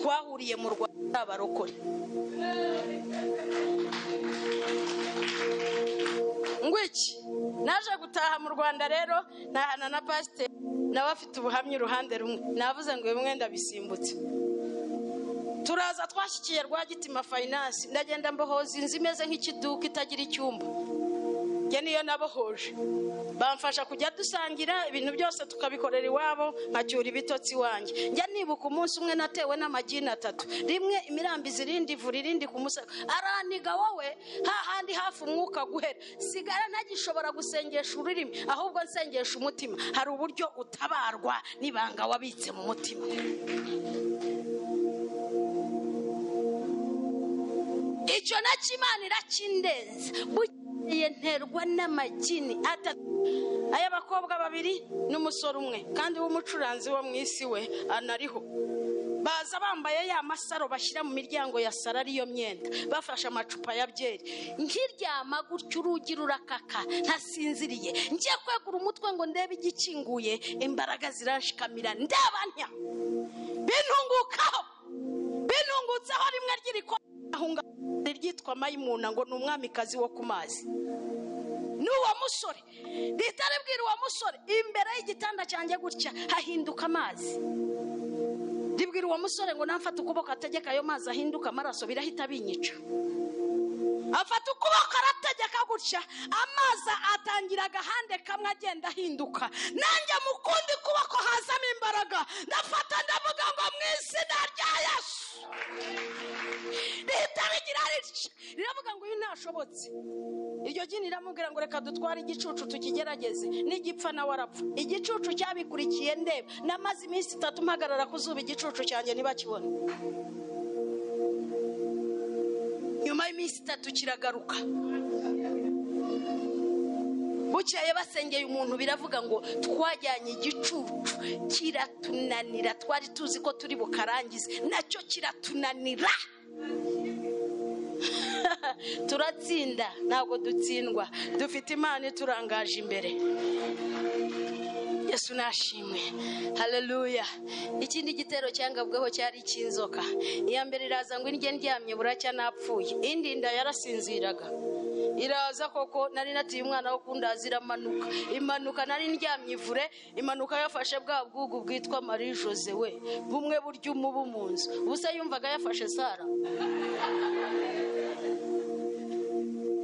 twahuriye mu rwanda abarokore ngwiki naje gutaha mu rwanda rero ntahana na pasiteri nawe afite ubuhamya uruhande rumwe navuze ngo bimwe ndabisimbutse turaza twashyikiye rwagitima fayinansi ndagenda mbohoza inzu imeze nk'ikiduka itagira icyumba njye niyo nabohoje bamfasha kujya dusangira ibintu byose tukabikorera iwabo nkacyura ibitotsi iwanjye njya nibuka umunsi umwe natewe n'amagini atatu rimwe imirambizi irindi ivura irindi ku musego araniga wowe hahandi hafi umwuka guhera sigara ntagishobora gusengesha ururimi ahubwo nsengesha umutima hari uburyo utabarwa n'ibanga wabitse mu mutima icyo nacyo imana irakindenza bukeye nterwa n'amagini atatu ay'abakobwa babiri n'umusore umwe kandi w'umucuranzi wo mu isi we anariho baza bambaye ya masaro bashyira mu miryango ya sara ariyo myenda bafashe amacupa ya byeri nkiryama gutya urugi rurakaka ntasinziriye ngiye kwegura umutwe ngo ndebe igikinguye imbaraga ziranshikamira ndabanya bintungukaho binungutseho rimwe ry'irikoma naho ngaho ryitwa mayimuna ngo ni umwamikazi wo ku mazi ni uwo musore rihita ribwira uwo musore imbere y'igitanda cyanjye gutya hahinduka amazi ribwira uwo musore ngo namfate ukuboko ategeka ayo mazi ahinduka amaraso birahita binyica afata ukuboko arategeka gutya amazi atangira agahande kamwe agenda ahinduka nanjye mu kundi kuboko hazamo imbaraga ndafata ndavuga ngo mu izina rya yesu rihita rigira rica riravuga ngo uyu ntashobotse iryo jini riramubwira ngo reka dutware igicucu tukigerageze n'igipfa nawe arapfa igicucu cyabikurikiye ndeba namaze iminsi itatu mpagarara ku zuba igicucu cyanjye ntibakibone nyuma y'iminsi itatu kiragaruka bukeye basengeye umuntu biravuga ngo twajyanye igicucu kiratunanira twari tuzi ko turi bukarangize nacyo kiratunanira turatsinda ntabwo dutsindwa dufite imana iturangaje imbere yesu nashimwe haleluya ikindi gitero cyangabweho cyari icy'inzoka iya mbere iraza ngo indye ndyamye buracya napfuye indi nda yarasinziraga iraza koko nari natiye umwana wo kundaza iramanuka imanuka nari ndyamye ivure imanuka yafashe bwa bwugu bwitwa marie jose we bumwe burya umubu mu nzu ubusa yumvaga yafashe sara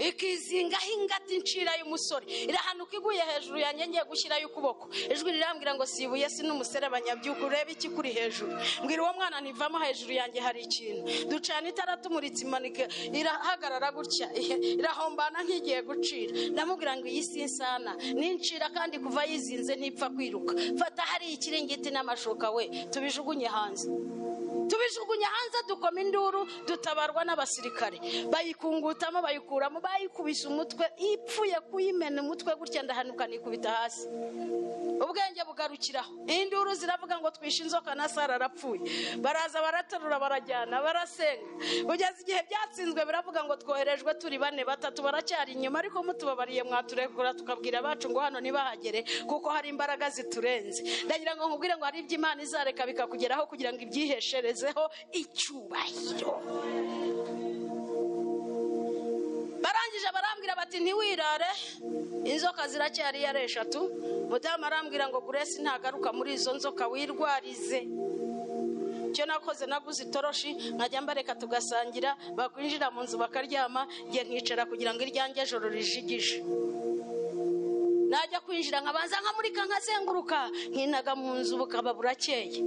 ikizingaho ingata incira y'umusore irahanuka iguye hejuru yanjye ngiye gushyirayo ukuboko ijwi rirambwira ngo sibuye si n'umuserebanya byuka urebe iki kuri hejuru mbwira uwo mwana ntivamo hejuru yanjye hari ikintu ducana itara tumuritse imanika irahagarara gutya irahombana nk'igiye gucira ndamubwira ngo iyi si insana nincira kandi kuva yizinze ntipfa kwiruka fata hari ikiringiti n'amashuka we tubijugunye hanze tubijugunya hanze dukoma induru dutabarwa n'abasirikare bayikungutamo bayikuramo bayikubise umutwe ipfuye kuyimena umutwe gutya ndahanuka nikubita hasi ubwenge bugarukiraho induru ziravuga ngo twishe inzoka na sara arapfuye baraza baraterura barajyana barasenga kugeza igihe byatsinzwe biravuga ngo twoherejwe turi bane batatu baracyari inyuma ariko mutubabariye mwaturekura tukabwira abacu ngo hano ntibahagere kuko hari imbaraga ziturenze ndagira ngo nkubwire ngo hari ibyo imana izareka bikakugeraho kugira ngo ibyihesherezeho icyubahiro barangije barambwira bati ntiwirare inzoka ziracyari iyo ari eshatu mudamu arambwira ngo grace ntagaruka muri izo nzoka wirwarize icyo nakoze naguze itoroshi nkajya mbareka tugasangira bakwinjira mu nzu bakaryama ngiye nkicara kugira ngo iryange joro rijigije najya kwinjira nkabanza nkamurika nkazenguruka nkinaga mu nzu bukaba burakeye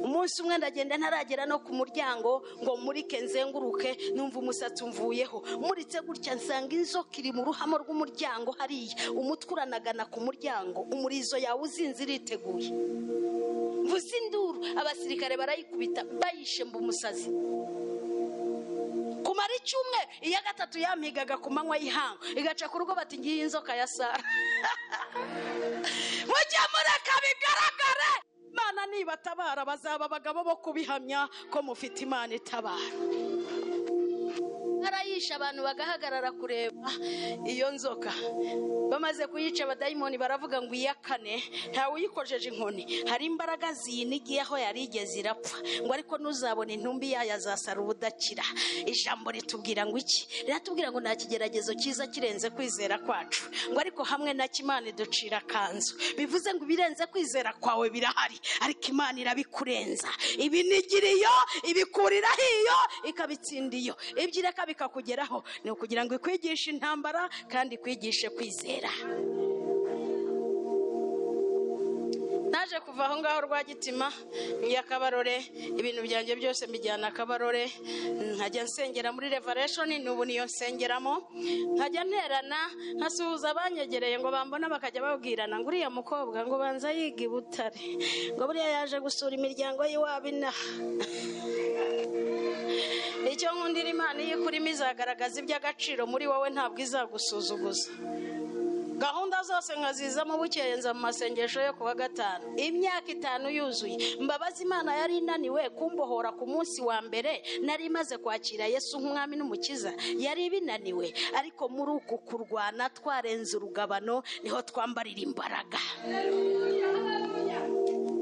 umunsi umwe ndagenda ntaragera no ku muryango ngo murike nzenguruke numva umusatsi umvuyeho muritse gutya nsanga inzoka iri mu ruhamo rw'umuryango hariya umutwe uranagana ku muryango umurizo yawe uzinze iriteguye mvuze induru abasirikare barayikubita bayishemba umusazi kumara icyumwe iya gatatu yampigaga ku manywa y'ihangu igaca ku rugo bati ngiyi inzoka ya sara mujye mureka bigaragare imana nibatabara bazaba abagabo bo kubihamya ko mufite imana itabara barayisha abantu bagahagarara kureba iyo nzoka bamaze kuyica abadayimoni baravuga ngo iya kane ntawe uyikojeje inkoni hari imbaraga ziyinigiyeho yari igeze irapfa ngo ariko ntuzabone intumbi yayo azasara ubudakira ijambo ritubwira ngo iki riratubwira ngo nta kigeragezo cyiza kirenze kwizera kwacu ngo ariko hamwe na kimana ducira akanzu bivuze ngo ibirenze kwizera kwawe birahari ariko imana irabikurenza ibinigiriye iyo ibikuriraho iyo ikabitsinda iyo ibyo ireka bikakugeraho ni ukugira ngo ikwigishe intambara kandi ikwigishe kwizera naje kuva aho ngaho rwagitima njya kabarore ibintu byanjye byose mbijyana kabarore nkajya nsengera muri revareshoni n'ubu niyo nsengeramo nkajya nterana nkasuhuza abanyegereye ngo bambona bakajya babwirana ngo uriya mukobwa ngo banza yiga i butare ngo buriya yaje gusura imiryango y'iwabo inaha icyo nkundira imana iyo ikurimo izagaragaza iby'agaciro muri wowe ntabwo izagusuzuguza gahunda zose nkazizamo bukeye nza mu masengesho yo kuwa gatanu imyaka itanu yuzuye mbabazi imana yari inaniwe kumbohora ku munsi wa mbere nari imaze kwakira yesu nk'umwami n'umukiza yari ibinaniwe ariko muri uku kurwana twarenze urugabano niho twambarira imbaraga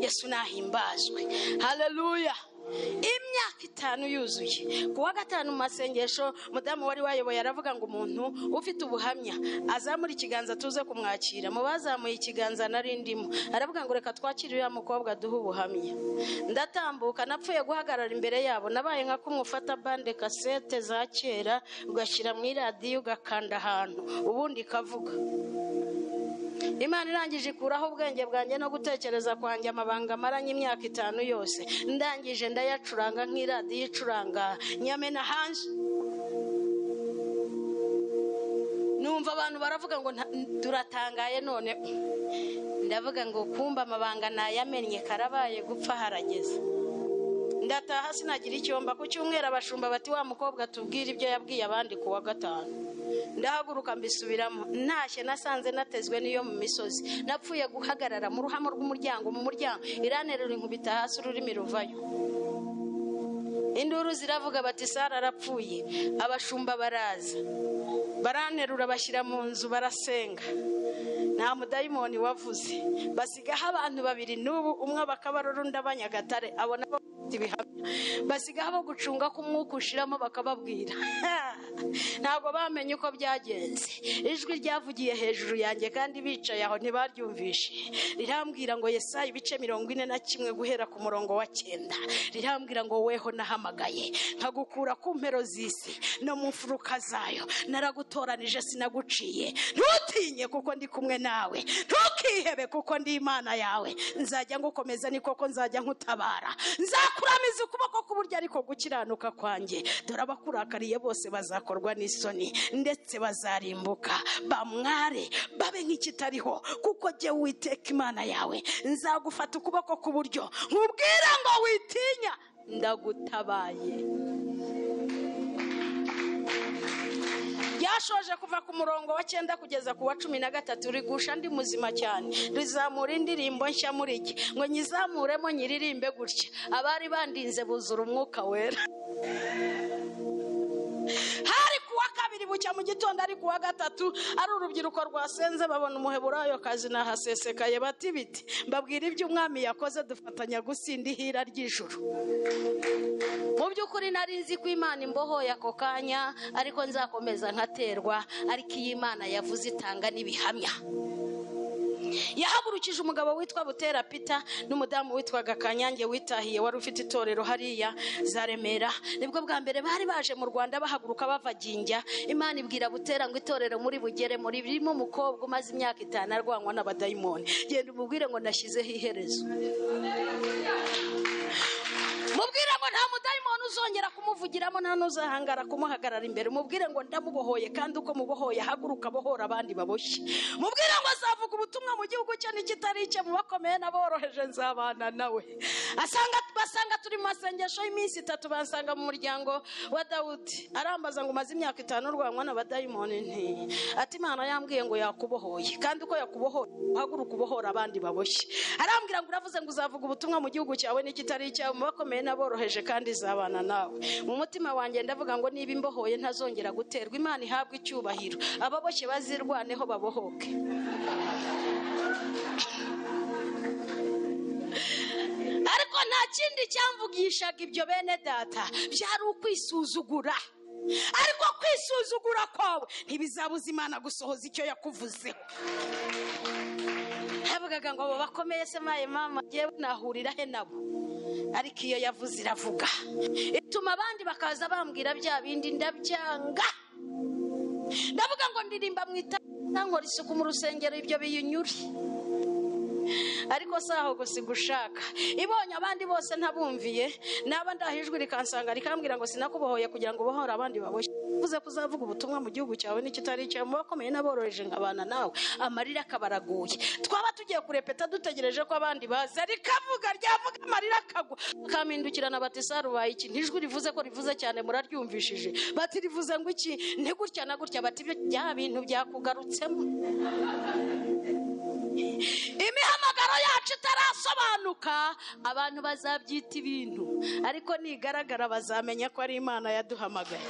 yesu nahimbazwe haleluya imyaka itanu yuzuye ku wa gatanu mu masengesho mudamu wari wayoboye aravuga ngo umuntu ufite ubuhamya azamura ikiganza tuze kumwakira mu bazamuye ikiganza nari ndimo aravuga ngo reka twakire uriya mukobwa duhe ubuhamya ndatambuka napfuye guhagarara imbere yabo nabaye nka kumwe ufata bande kasete za kera ugashyira mu iradiyo ugakanda ahantu ubundi ikavuga imana irangije ikuraho ubwenge bwanjye no gutekereza kwanjye amabanga amaranye imyaka itanu yose ndangije ndayacuranga nk'iradiyo icuranga nyamena hanze numva abantu baravuga ngo nta- turatangaye none ndavuga ngo kumba amabanga nayamennye karabaye gupfa harageze ndataha sinagira icyomba ku cyumweru abashumba bati wa mukobwa tubwire ibyo yabwiye abandi ku wa gatanu ndahaguruka mbisubiramo ntashye nasanze natezwe n'iyo mu misozi napfuye guhagarara mu ruhamo rw'umuryango mu muryango iranterura inkubita hasi ururimi ruvayo induru ziravuga bati sara arapfuye abashumba baraza baranterura bashyira mu nzu barasenga nta mudayimoni wavuze basigaho abantu babiri n'ubu umwe abakabarura undi abanyagatare abo nabo bafite ibihamya basigaho abo gucunga ko umwuka ushiramo bakababwira ntabwo bamenye uko byagenze ijwi ryavugiye hejuru yanjye kandi bicaye aho ntibaryumvishe rirambwira ngo yesaya ibice mirongo ine na kimwe guhera ku murongo wa cyenda rirambwira ngo weho nahamagaye nkagukura ku mpero z'isi no mu mfuruka zayo naragutoranije sinaguciye ntutinye kuko ndi kumwe nawe ntukihebe kuko ndi imana yawe nzajya ngukomeza ni koko nzajya nkutabara nzakuramiza ukuboko k'uburyo ariko gukiranuka kwanjye dore abakurakariye bose bazakorwa n'isoni ndetse bazarimbuka bamware babe nk'ikitariho kuko jye witeka imana yawe nzagufata ukuboko k'uburyo nkubwira ngo witinya ndagutabaye ryashoje kuva ku murongo wa cyenda kugeza ku wa cumi na gatatu rigusha ndi muzima cyane rizamura indirimbo nshya muri iki ngo nyizamuremo nyiririmbe gutya abari bandinze buzura umwuka wera hari ku wa kabiri bucya mu gitondo ari ku wa gatatu ari urubyiruko rwasenze babona umuheburayo kazi nahasesekaye bati biti mbabwira ibyo umwami yakoze dufatanya gusinda ihira ry'ijuru mu by'ukuri nari nzi ko imana imbohoye ako kanya ariko nzakomeza nkaterwa ariko iyi imana yavuze itanga n'ibihamya yahagurukije umugabo witwa butera pita n'umudamu witwaga kanyange witahiye wari ufite itorero hariya za remera nibwo bwa mbere bari baje mu rwanda bahaguruka bava ginjya imana ibwira butera ngo itorero muri bugere muri ririmo umukobwa umaze imyaka itanu arwanywa n'abadayimoni genda umubwire ngo nashyizeho iherezo mubwire ngo nta mudayimoni uzongera kumuvugiramo nta n'uzahangara kumuhagarara imbere mubwire ngo ndamubohoye kandi uko mubohoye haguruka abohora abandi baboshye mubwire ngo azavuga ubutumwa mu gihugu cye n'ikitari icye mu bakomeye n'aboroheje nzabana nawe asanga basanga turi mu masengesho y'iminsi itatu bansanga mu muryango wa dawudi arambaza ngo umaze imyaka itanu urwanywa n'abadayimoni nti ati imana yambwiye ngo yakubohoye kandi uko yakubohoye uhaguruka ubohora abandi baboshye arambwira ngo uravuze ngo uzavuga ubutumwa mu gihugu cyawe n'ikitari icyawe mu bakomeye n'aboroheje kandi izabana nawe mu mutima wanjye ndavuga ngo niba imbohoye ntazongera guterwa imana ihabwe icyubahiro ababoshye bazirwaneho babohoke ariko nta kindi cyamvugishaga ibyo bene data byari ukwisuzugura ariko kwisuzugura kwawe ntibizabuza imana gusohoza icyo yakuvuzeho yavugaga ngo abo bakomeye se maye mama ngewe nahurira he nabo ariko iyo yavuze iravuga ituma abandi bakaza bambwira bya bindi ndabyanga ndavuga ngo ndirimba mu itara nkora isuku mu rusengero ibyo biyinyure ariko si aho gusa gushaka ibonye abandi bose ntabumviye naba ndaha ijwi rikansanga rikambwira ngo sinakubohoye kugira ngo ubohore abandi baboshye uvuze ko uzavuga ubutumwa mu gihugu cyawe n'ikitari icyawe mu bakomeye n'aboroheje nkabana nawe amarira akabaraguye twaba tugiye kurepeta dutegereje ko abandi baza rikavuga ryavuga amarira akagwa bakampindukirana bati sarubaye iki ntijwi rivuze ko rivuze cyane muraryumvishije bati rivuze ngo iki ni gutya na gutya bati bya bintu byakugarutsemo imihamagaro yacu itarasobanuka abantu bazabyita ibintu ariko nigaragara bazamenya ko ari imana yaduhamagaye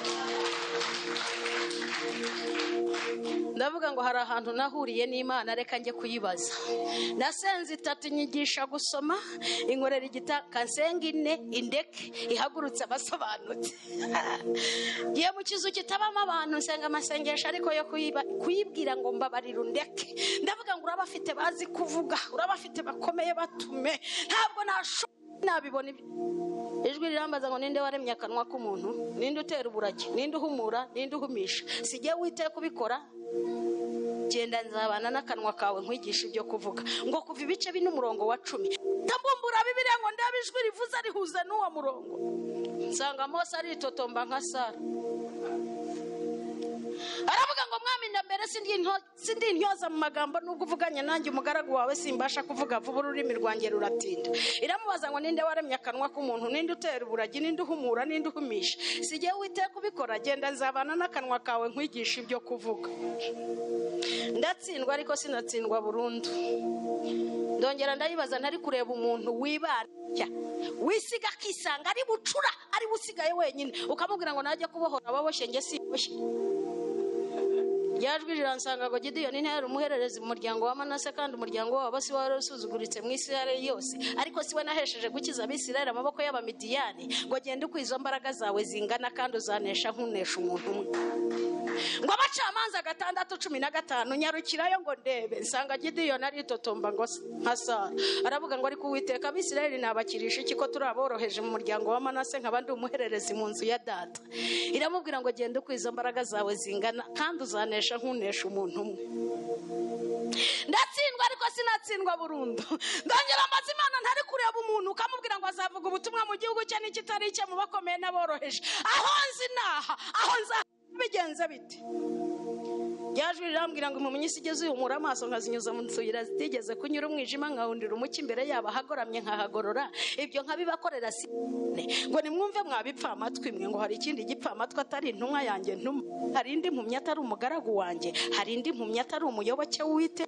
ndavuga ngo hari ahantu nahuriye n'imana reka njye kuyibaza nasenze itatu nyigisha gusoma inkorera igitaka nsenga ine indeke ihagurutse abasobanutse ngiye mu kizu kitabamo abantu nsenga amasengesho ariko yo kuyiba- kuyibwira ngo mbabarira undeke ndavuga ngo uraba afite bazi kuvuga uraba afite bakomeye batume ntabwo nasho nabibona ibi- ijwi rirambaza ngo ninde waremye akanwa k'umuntu ninde utera uburagi ninde uhumura ninde uhumisha sijya wite kubikora genda nzabana n'akanwa kawe nkwigisha ibyo kuvuga ngo kuva ibice bine umurongo wa cumi ndabumbura bibiliya ngo ndebe ijwi rivuze rihuze n'uwo murongo nsanga mose aritotomba nka sara aravuga ngo mwami na mbere sindinto- sindintyoza mu magambo nubwo uvuganye nanjye umugaragu wawe simbasha kuvuga vuba ururimi rwanjye ruratinda iramubaza ngo ninde waremye akanwa k'umuntu ninde utera uburagi ninde uhumura ninde uhumisha si jyewe witeka ubikora genda nzabana n'akanwa kawe nkwigisha ibyo kuvuga ndatsindwa ariko sinatsindwa burundu ndongera ndayibaza ntari kureba umuntu wibanda wisiga akisanga ari bucura ari we usigaye wenyine ukamubwira ngo najya kubohora ababoshye njye simboshye ryajwi riransanga ngo gidiyoni ntiyari umuhererezi mu muryango wa manase kandi umuryango wabo si wari usuzuguritse mu isi yari yose ariko si we nahesheje gukiza abisirayeli amaboko y'abamidiyani ngo gende uko izo mbaraga zawe zingana kandi uzanesha nk'unesha umuntu umwe ngo abacamanza gatandatu cumi na gatanu nyarukirayo ngo ndebe nsanga gidiyoni aritotomba ngo s- nka sara aravuga ngo ariko uwiteka abisirayeli nabakirisha iki ko turi aboroheje mu muryango wa manase nkaba ndi umuhererezi mu nzu ya data iramubwira ngo genda uko izo mbaraga zawe zingana kandi uzanesha nk'unesha umuntu umwe ndatsindwa ariko sinatsindwa burundu ndongera mbaza imana ntari kureba umuntu ukamubwira ngo azavuga ubutumwa mu gihugu cye n'ikitari icye mu bakomeye n'aboroheje aho nzi naha aho nzaha bigenze bite ryajwi rirambwira ngo impumyi isi igeze uyumura amaso nkazinyuza mu tuyira zitigeze kunyura umwijima nkahundira umucyo imbere yabo ahagoramye nkahagorora ibyo nkabibakorera si ngo nimwumve mwabipfa amatwi mwe ngo hari ikindi gipfa amatwi atari intumwa yanjye ntum hari indi mpumyi atari umugaragu wanjye hari indi mpumyi atari umuyoboke w'uwite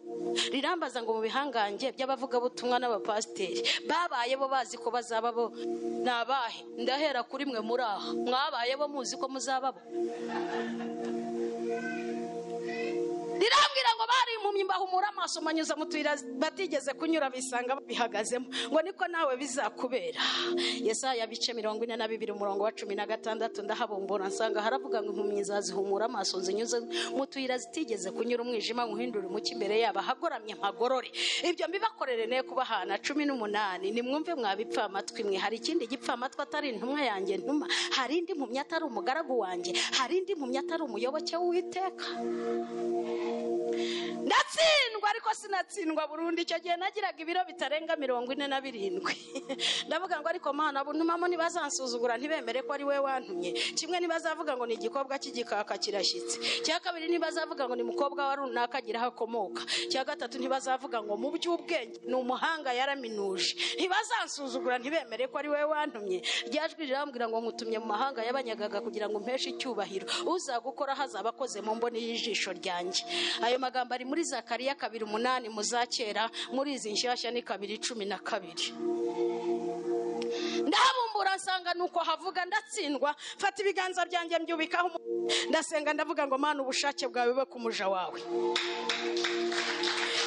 rirambaza ngo mu bihangange by'abavugabutumwa n'abapasiteri babaye bo bazi ko bazaba bo ni abahe ndahera kuri mwe muri aha mwabaye bo muzi ko muzaba bo rirambwira ngo bari impumyi mbahumura amaso manyuza mu tuyira batigeze kunyura bisanga babihagazemo ngo niko nawe bizakubera yesaya bice mirongo ine na bibiri umurongo wa cumi na gatandatu ndahabumbura nsanga haravuga ngo impumyi zazihumura amaso zinyuze mu tuyira zitigeze kunyura umwijima nguhindura umucyo imbere yabo ahagoramye mpagorore ibyo mbibakorere ne kubahana cumi n'umunani nimwumve mwabipfa amatwi mwe hari ikindi gipfa amatwi atari intumwa yanjye ntuma hari indi mpumyi atari umugaragu wanjye hari indi mpumyi atari umuyoboke w'uwiteka ndatsindwa ariko sinatsindwa burundu icyo gihe nagiraga ibiro bitarenga mirongo ine na birindwi ndavuga ngo ariko mana buntumamo ntibazansuzugura ntibemere ko ari we wantumye kimwe ntibazavuga ngo ni igikobwa cy'igikaka kirashyitse cya kabiri ntibazavuga ngo ni mukobwa wa runaka agira aho akomoka cya gatatu ntibazavuga ngo mu by'ubwenge ni umuhanga yaraminuje ntibazansuzugura ntibemere ko ari we wantumye ryajwi rirambwira ngo nkutumye mu mahanga y'abanyagaga kugira ngo mpeshe icyubahiro uzagukora hazaba akoze mu mboni y'ijisho ryanjye ayo magambo ari muri zakariya kabiri umunani muzakera muri izi nshyashya ni kabiri cumi na kabiri ndahabumbura nsanga nuko havuga ndatsindwa mfata ibiganza byanjye mbyubikaho umu- ndasenga ndavuga ngo mana ubushake bwawe bube ku muja wawe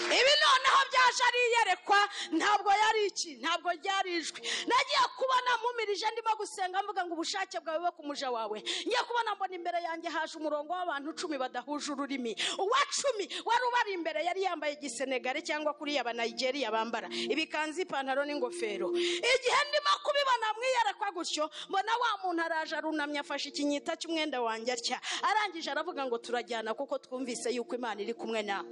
ibi noneho byaje ari iyerekwa ntabwo yari iki ntabwo ryari ijwi nagiye kubona mpumirije ndimo gusenga mvuga ngo ubushake bwawe bube ku muja wawe ngiye kubona mbona imbere yanjye haje umurongo w'abantu cumi badahuje ururimi uwa cumi wari ubari imbere yari yambaye igisenegare cyangwa kuriya banayigeriya bambara ibikanzu ipantaro n'ingofero igihe ndimo kubibona mwiyerekwa gutyo mbona wa muntu araje arunamye afashe ikinyita cy'umwenda wanjye atya arangije aravuga ngo turajyana kuko twumvise yuko imana iri kumwe nawe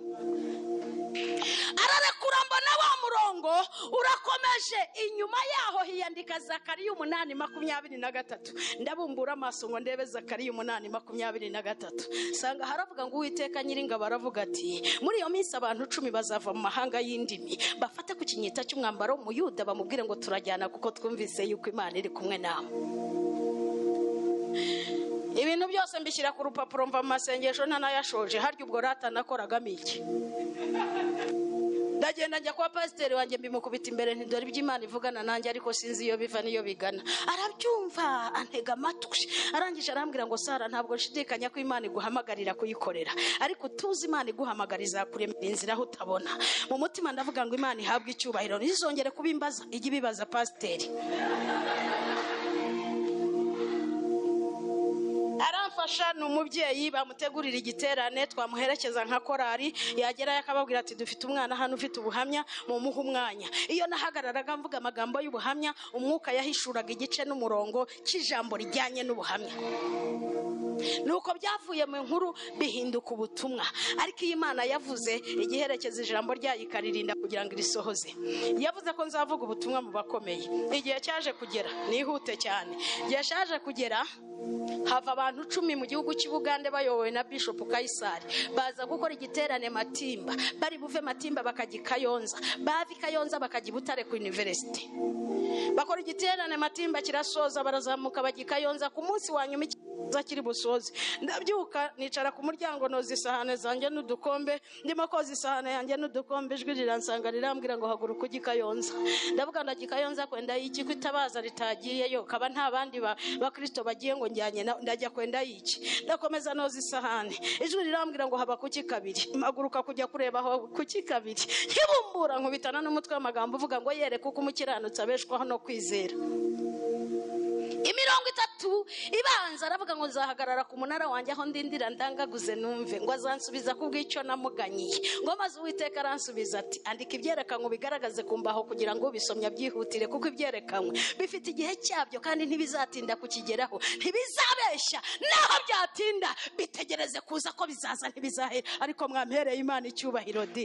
ararekura mbona wa murongo urakomeje inyuma yaho hiyandika zakariya umunani makumyabiri na gatatu ndabumbura amaso ngo ndebe zakariya umunani makumyabiri na gatatu nsanga haravuga ngo uwiteka nyiringabo aravuga ati muri iyo minsi abantu cumi bazava mu mahanga y'indimi bafate ku kinyita cy'umwambaro w'umuyuda bamubwire ngo turajyana kuko twumvise yuko imana iri kumwe nawe ibintu byose mbishyira ku rupapuro mva mu masengesho ntanayashoje harya ubwo rata nakoragamo iki ndagenda njya kwa pasiteri wanjye mbimukubita imbere ntidore ibyo imana ivugana nanjye ariko sinzi iyo biva n'iyo bigana arabyumva antega amatwi arangije arambwira ngo sara ntabwo nshidikanya ko imana iguhamagarira kuyikorera ariko utuzi imana iguhamagara izakuremera inzira aho utabona mu mutima ndavuga ngo imana ihabwe icyubahiro ntizongere kubimbaza ijye ibibaza pasiteri aramfasha ni umubyeyi bamutegurira igiterane twamuherekeza nka korari yagerayo akababwira ati dufite umwana hano ufite ubuhamya mumuhe umwanya iyo nahagararaga mvuga amagambo y'ubuhamya umwuka yahishuraga igice n'umurongo cy'ijambo rijyanye n'ubuhamya nuko byavuye mu nkuru bihinduka ubutumwa ariko iyo imana yavuze igiherekeza ijambo ryayo ikaririnda kugira ngo irisohoze yavuze ko nzavuga ubutumwa mu bakomeye igihe cyaje kugera nihute cyane igihe cyaje kugera hava abantu cumi mu gihugu cy'i bugande bayobowe na bishop kayisari baza gukora igiterane matimba bari buve matimba bakajya i kayonza bava i kayonza bakajya i butare ku university bakora igiterane matimba kirasoza barazamuka bajya i kayonza ku munsi wa nyuma ikiza kiri busoze ndabyuka nicara ku muryango noza isahane zanjye n'udukombe ndimo koza isahane yanjye n'udukombe ijwi riransanga rirambwira ngo haguruka ujye i kayonza ndavuga ndajya i kayonza kwenda iki ko itabaza ritagiyeyo kaba nta bandi ba- bakristo bagiye ngo njyanye na- ndajya kwenda iki ndakomeza noza isahane ijwi rirambwira ngo haba kuki kabiri mpaguruka kujya kureba aho kuki kabiri nkibumbura nkubitana n'umutwe w'amagambo uvuga ngo yereke uko umukiranutsi abeshwaho no kwizera imirongo itatu ibanza aravuga ngo nzahagarara ku munara wanjye aho ndindira ndangaguze numve ngo azansubiza ku bw'icyo namuganyiye ngo maze uwiteka aransubiza ati andika ibyerekanwe bigaragaze ku mbaho kugira ngo ubisomya byihutire kuko ibyerekanwe bifite igihe cyabyo kandi ntibizatinda kukigeraho ntibizabeshya naho byatinda bitegereze kuza ko bizaza ntibizahera ariko mwampereye imana icyubahiro di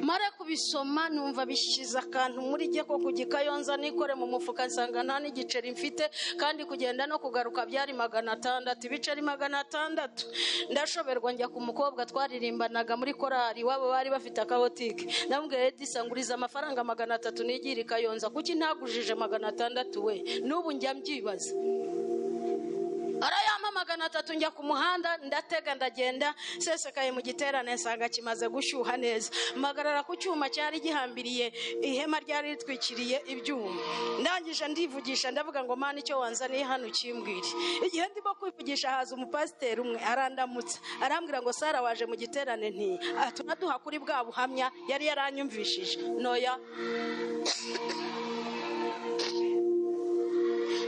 mare kubisoma numva bishize akantu muri jye ko kugikayonza nikore mu mufuka nsanga nta n'igiceri mfite kandi kugenda no kugaruka byari magana atandatu ibiceri magana atandatu ndashoberwa njya ku mukobwa twaririmbanaga muri korari iwabo bari bafite akabotike ndamubwira edisa nguriza amafaranga magana atatu nigire i kayonza kuki ntagujije magana atandatu we n'ubu njya mbyibaza arayampa magana atatu njya ku muhanda ndatega ndagenda sesekaye mu giterane nsanga kimaze gushyuha neza mpagarara ku cyuma cyari gihambiriye ihema ryari ritwikiriye ibyuma ndangije ndivugisha ndavuga ngo mana icyo wanzaniye hano ukimbwire igihe ndimo kwivugisha haza umupasiteri umwe arandamutsa arambwira ngo sara waje mu giterane nti tunaduha kuri bwa buhamya yari yaranyumvishije noya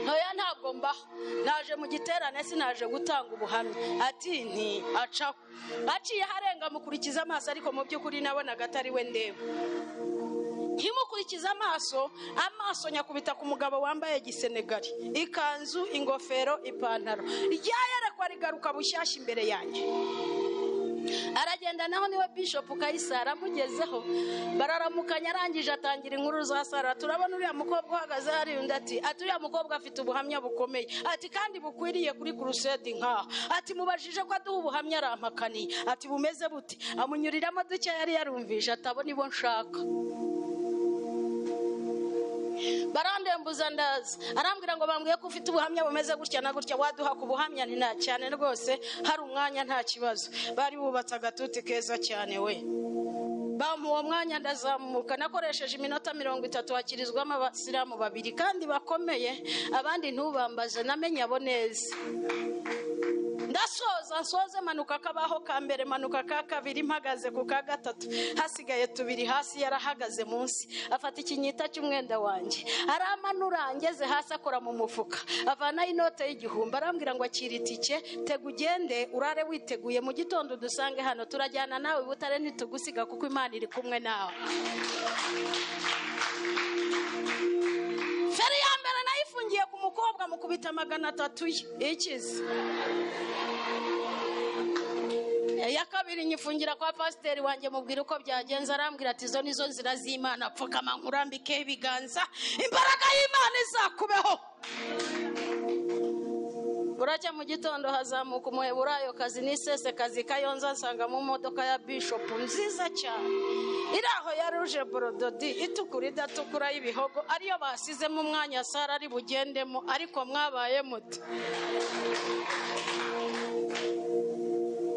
ntoya ntabwo mbaho naje mu giterane sinaje gutanga ubuhamya ati nti acaho aciye arenga mukurikiza amaso ariko mu by'ukuri nabonaga atari we ndeba nkimukurikiza amaso amaso nyakubita ku mugabo wambaye igisenegari ikanzu ingofero ipantaro ryayerekwa rigaruka bushyashya imbere yanjye aragenda naho niwe bishop kayisa aramugezeho bararamukanya arangije atangira inkuru za sara turabona uriya mukobwa uhagaze hari undi ati ati uriya mukobwa afite ubuhamya bukomeye ati kandi bukwiriye kuri kurusedi nkaho ati mubajije ko aduha ubuhamya arampakaniye ati bumeze bute amunyuriramo duke yari yarumvije atabona ibo nshaka barandembuza ndaza arambwira ngo bambwiye ko ufite ubuhamya bumeze gutya na gutya waduha ku buhamya nti nta cyane rwose hari umwanya nta kibazo bari bubatse agatuti keza cyane we bampa uwo mwanya ndazamuka nakoresheje iminota mirongo itatu hakirizwamo abasilamu babiri kandi bakomeye abandi ntubambaze namenye abo neza ndasoza nsoze manuka kabaho ka mbere manuka ka kabiri mpagaze ku ka gatatu hasigaye tubiri hasi yarahagaze munsi afata ikinyita cy'umwenda wanjye aramanura angeze hasi akora mu mufuka avanaho inote y'igihumbi arambwira ngo akira itike tega ugende urare witeguye mu gitondo udusange hano turajyana nawe i butare ntitugusiga kuko imana iri kumwe nawe feri ya mbere nayifungiye ku mukobwa mukubita magana atatu ye ikize iya kabiri nyifungira kwa pasiteri wanjye mubwira uko byagenze arambwira ati izo nizo nzira z'imana pfukama nkurambikeho ibiganza imbaraga y'imana izakubeho buracya mu gitondo hazamuka umuheburayo kazi n'isese kazi kayonza nsangamo imodoka ya bishopu nziza cyane iri aho ya ruje borododi itukura idatukura y'ibihogo ariyo basizemo umwanya sara ari bugendemo ariko mwabaye muto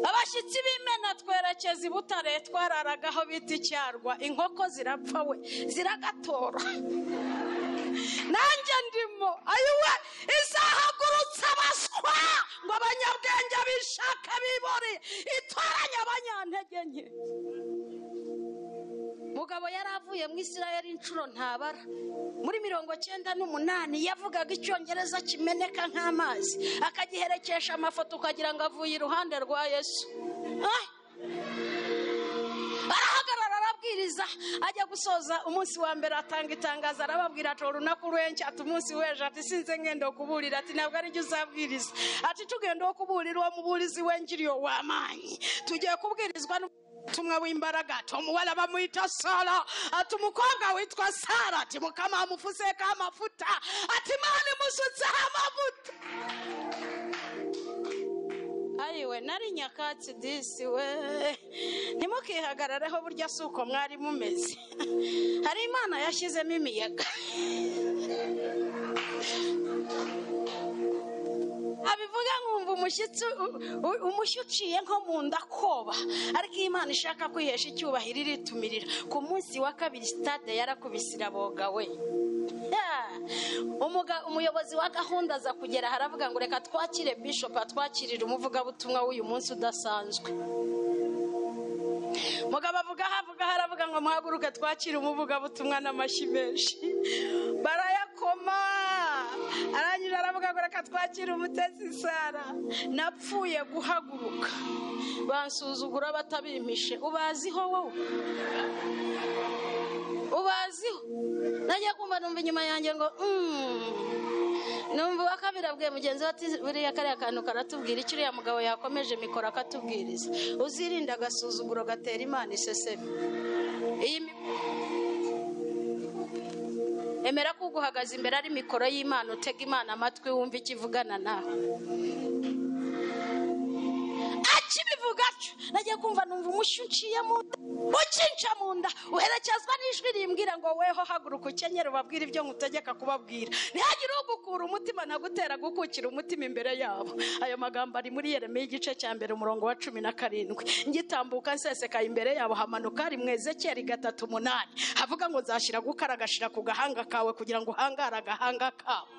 abashyitsi b'imena twerekeza i butare twararaga aho bita icyarwa inkoko zirapfa we ziragatora nanjye ndimo ayiwe izahagurutse abaswa ngo abanyabwenge bishake bibore itoranye abanyantege nke mugabo yari avuye mu isirayeli inshuro ntabara muri mirongo cyenda n'umunani yavugaga icyongereza kimeneka nk'amazi akagiherekesha amafoto ukagira ngo avuye iruhande rwa yesu Ah! arahagarara arabwiriza ajya gusoza umunsi wa mbere atanga itangazo arababwira ati urunaku rwenshi ati umunsi w'ejo ati sinze ngenda wo kuburira ati ntabwo aribyo uzabwiriza ati tugenda wo kuburira uwo muburizi wengiriye wamanyi tugiye kubwirizwa n'ubutumwa w'imbaraga ati umuwara bamuhita sara ati umukobwa witwa sara ati mukama amufuseka amafuta ati imana imusutseho amavuta ayiwe nari nyakatsi disi we ntimukihagarareho burya si uko mwari mumeze hari imana yashyizemo imiyaga abivuga nkumva umushyitsi u- u- umushyi uciye nko mu nda koba ariko iyo imana ishaka kwihesha icyubahiro iritumirira ku munsi wa kabiri sitade yarakubise iraboga we Yeah. Umuga- umuyobozi wa gahunda aza kugera aha aravuga ngo reka twakire bishop atwakirire umuvugabutumwa w'uyu munsi udasanzwe mugabo avuga aho avuga aho aravuga ngo muhaguruke twakire umuvugabutumwa n'amashyi menshi barayakoma arangije aravuga ngo reka twakire umutesi sara napfuye guhaguruka bansuzugura batabimpishe ubaziho wowe ubaziho najya kumva numva inyuma yanjye ngo "Mm." numva uwa kabiri abwiye mugenzi we ati buriya kariya kantu karatubwira icyo uriya mugabo yakomeje mikoro akatubwiriza uzirinde agasuzuguro gatera imana iseseme iyi mi- emera ko uguhagaze imbere ari mikoro y'imana utega imana amatwi wumva icyo ivugana nawe akibivuga atyo nagiye kumva numva umushyi uciye mu nda ukinca mu nda uherekezwa n'ijwi rimbwira ngo weho haguruka ukenyere ubabwire ibyo nkutegeka kubabwira ntihagire ugukura umutima ntagutera gukukira umutima imbere yabo ayo magambo ari muri yeremiya igice cya mbere umurongo wa cumi na karindwi ngitambuka nsesekaye imbere yabo hamanuka ari mu ezekeri gatatu umunani havuga ngo nzashyira gukara agashira ku gahanga kawe kugira ngo uhangare agahanga kawe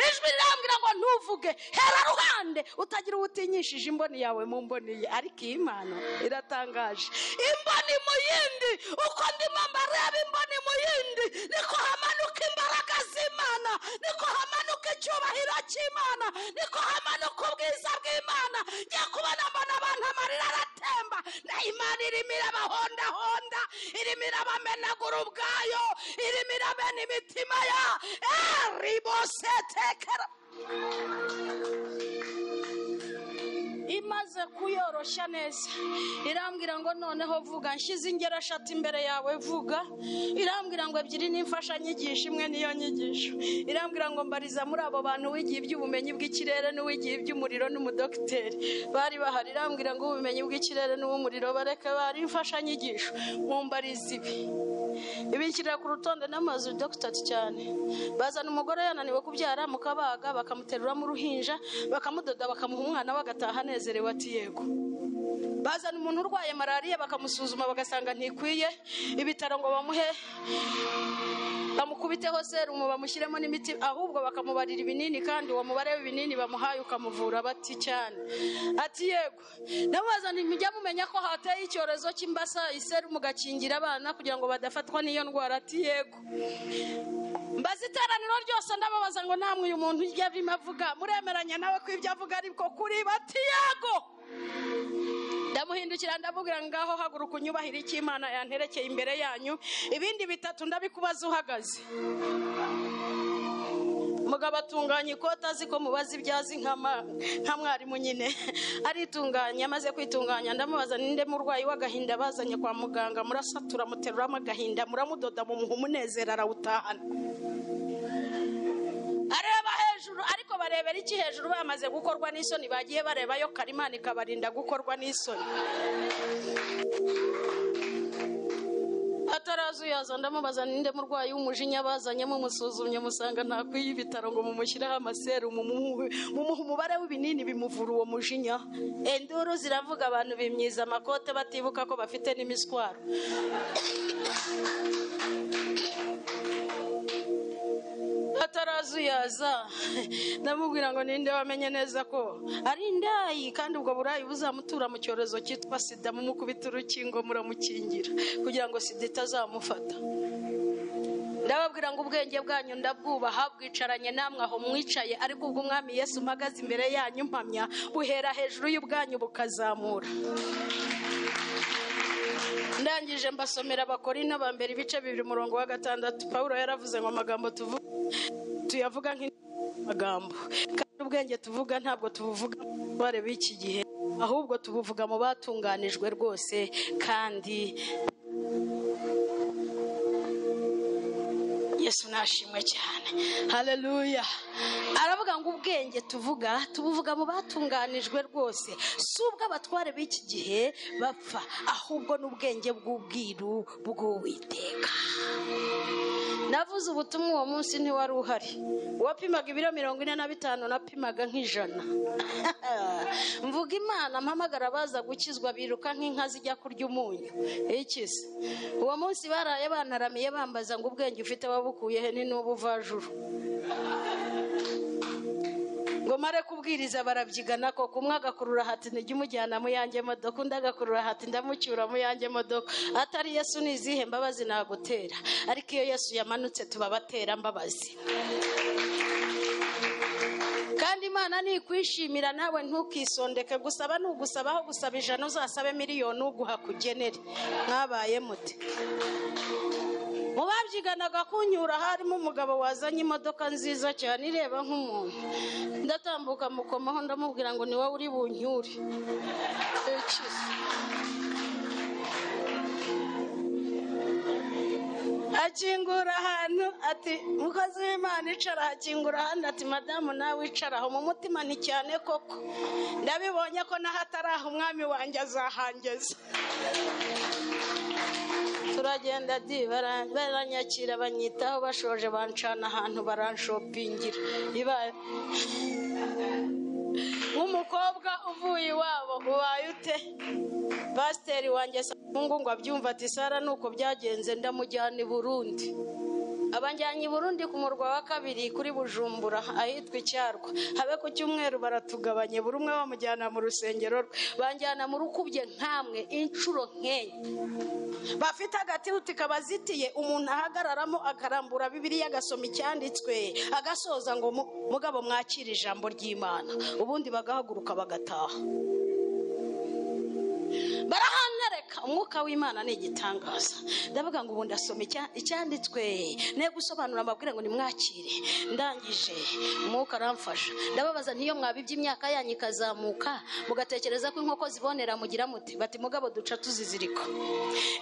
ijwi rirambwira ngo ntuvuge hera ruhande utagira ubutinyishije imboni yawe mu mboni ye ariko iyi mpano iratangaje imboni mu yindi uko ndimo mbareba imboni mu yindi niko hamanuka imbaraga z'imana niko hamanuka icyubahiro cy'imana niko hamanuka ubwiza bw'imana njya kubona mbona abantu amarira aratemba na imana irimo irabahondahonda irimo irabamenagura ubwayo irimo irabena imitima ya ribosetekera imaze kuyoroshya neza irambwira ngo noneho vuga nshyize ingero eshatu imbere yawe vuga irambwira ngo ebyiri n'imfashanyigisho imwe niyo nyigisho irambwira ngo mbariza muri abo bantu wigiye iby'ubumenyi bw'ikirere n'uwigiye iby'umuriro n'umudogiteri bari bahari irambwira ngo ubumenyi bw'ikirere n'uw'umuriro bareke bari imfashanyigisho mumbariza ibi ibi nshyirira ku rutonde n'amazu dogiteri cyane bazana umugore yananiwe kubyara mukabaga bakamuteruramo uruhinja bakamudoda bakamuha umwana we agataha anezerewe ati yego bazana umuntu urwaye malariya bakamusuzuma bagasanga ntikwiye ibitaro ngo bamuhe bamukubiteho serumu bamushyiremo n'imiti ahubwo bakamubarira ibinini kandi uwo mubare w'ibinini bamuhaye ukamuvura bati cyane ati yego ndamubaza nti mujya mumenya ko hateye icyorezo cy'imbasa iserumu gakingira abana kugira ngo badafatwa n'iyo ndwara ati yego mbaza iteraniro ryose ndababaza ngo namwe uyu muntu ujya arimo avuga muremeranya nawe ko ibyo avuga ariko kuri bati yego ndamuhindukira ndamubwira ngo ngaho haguruka unyubahire icyo imana yanterekeye imbere yanyu ibindi bitatu ndabikubaza uhagaze mugabo atunganya ikote azi ko mubaza ibyo azi nka ma- nka mwarimu nyine aritunganya amaze kwitunganya ndamubaza ninde murwayi w'agahinda bazanye kwa muganga murasatura muteruramo agahinda muramudoda mumuha umunezero arawutahana areba hejuru ariko barebera iki hejuru bamaze gukorwa n'isoni bagiye barebayo karimana ikabarinda gukorwa n'isoni Ati atarazuyaza ndamubaza ninde murwayi w'umujinya bazanye mumusuzumye musanga ntakwiye ibitaro ngo mumushyireho amaserumu mumuhe- mumuhe umubare w'ibinini bimuvura uwo mujinya enduru ziravuga abantu bimyiza amakote batibuka ko bafite n'imiswaro atarazuyaza ndamubwira ngo ninde wamenye neza ko ari indayi kandi ubwo burayi buzamutura mu cyorezo cyitwa sida mumukubita urukingo muramukingira kugira ngo sida itazamufata ndababwira ngo ubwenge bwanyu ndabwubaha bwicaranye namwe aho mwicaye ariko ubwo umwami yesu mpagaze imbere yanyu mpamya buhera hejuru y'ubwanyu bukazamura ndangije mbasomera abakori n'abambere ibice bibiri umurongo wa gatandatu paul yaravuze ngo amagambo tuvu- tuyavuga nk'amagambo kandi ubwenge tuvuga ntabwo tubuvuga abatware b'iki gihe ahubwo tubuvuga mu batunganijwe rwose kandi yesu nashimwe cyane haleluya aravuga ngo ubwenge tuvuga tubuvuga mu batunganijwe rwose si ubwo abatware b'iki gihe bapfa ahubwo n'ubwenge bw'ubwiru bw'uwiteka navuze ubutumwa uwo munsi ntiwari uhari uwapimaga ibiro mirongo ine na bitanu napimaga nk'ijana mvuga imana mpamagara baza gukizwa biruka nk'inka zijya kurya umunyu ikize uwo munsi baraye bantaramiye bambaza ngo ubwenge ufite wabukuye he ni n'ubu vajuru ngo mare kubwiriza barabyigana koko umwe agakurura hati ntijya umujyana mu yanjye modoka undi agakurura hati ndamucyura mu yanjye modoka atari yesu ni izihe mbabazi nagutera ariko iyo yesu yamanutse tubabatera mbabazi kandi imana nikwishimira nawe ntukisondeke gusaba nugusaba aho gusaba ijana uzasabe miliyoni uguha kugenere mwabaye mute mu babyiganaga kunyura harimo umugabo wazanye imodoka nziza cyane ireba nk'umuntu ndatambuka mukomaho ndamubwira ngo ni wowe uri bunyure Ikize. akingura ahantu ati mukozi w'imana icara hakingura ahandi ati madamu nawe wicaraho mu mutima ni cyane koko ndabibonye ko naho atari aho umwami wanjye azahangeza turagenda di bara- baranyakira banyitaho bashoje bancana ahantu baranshopingira ibaye nk'umukobwa uvuye iwabo ubaye ute pasiteri wanjye mungu ngo abyumva ati sara nuko byagenze ndamujyana i burundi abanjyanye i burundi ku murwa wa kabiri kuri bujumbura ahitwa icyarwa habe ku cyumweru baratugabanye buri umwe bamujyana mu rusengero rwe banjyana mu rukubye nkamwe inshuro nkenye bafite agatihuti kabazitiye umuntu ahagararamo akarambura bibiliya agasoma icyanditswe agasoza ngo mu- mugabo mwakire ijambo ry'imana ubundi bagahaguruka bagataha barahanareka umwuka w'imana ni igitangaza ndavuga ngo ubu ndasoma icya- icyanditswe ne gusobanura mbabwira ngo nimwakire ndangije umwuka aramfasha ndababaza n'iyo mwabibye imyaka yanyu ikazamuka mugatekereza ko inkoko zibonera mugira muti bati mugabo duca tuzizirika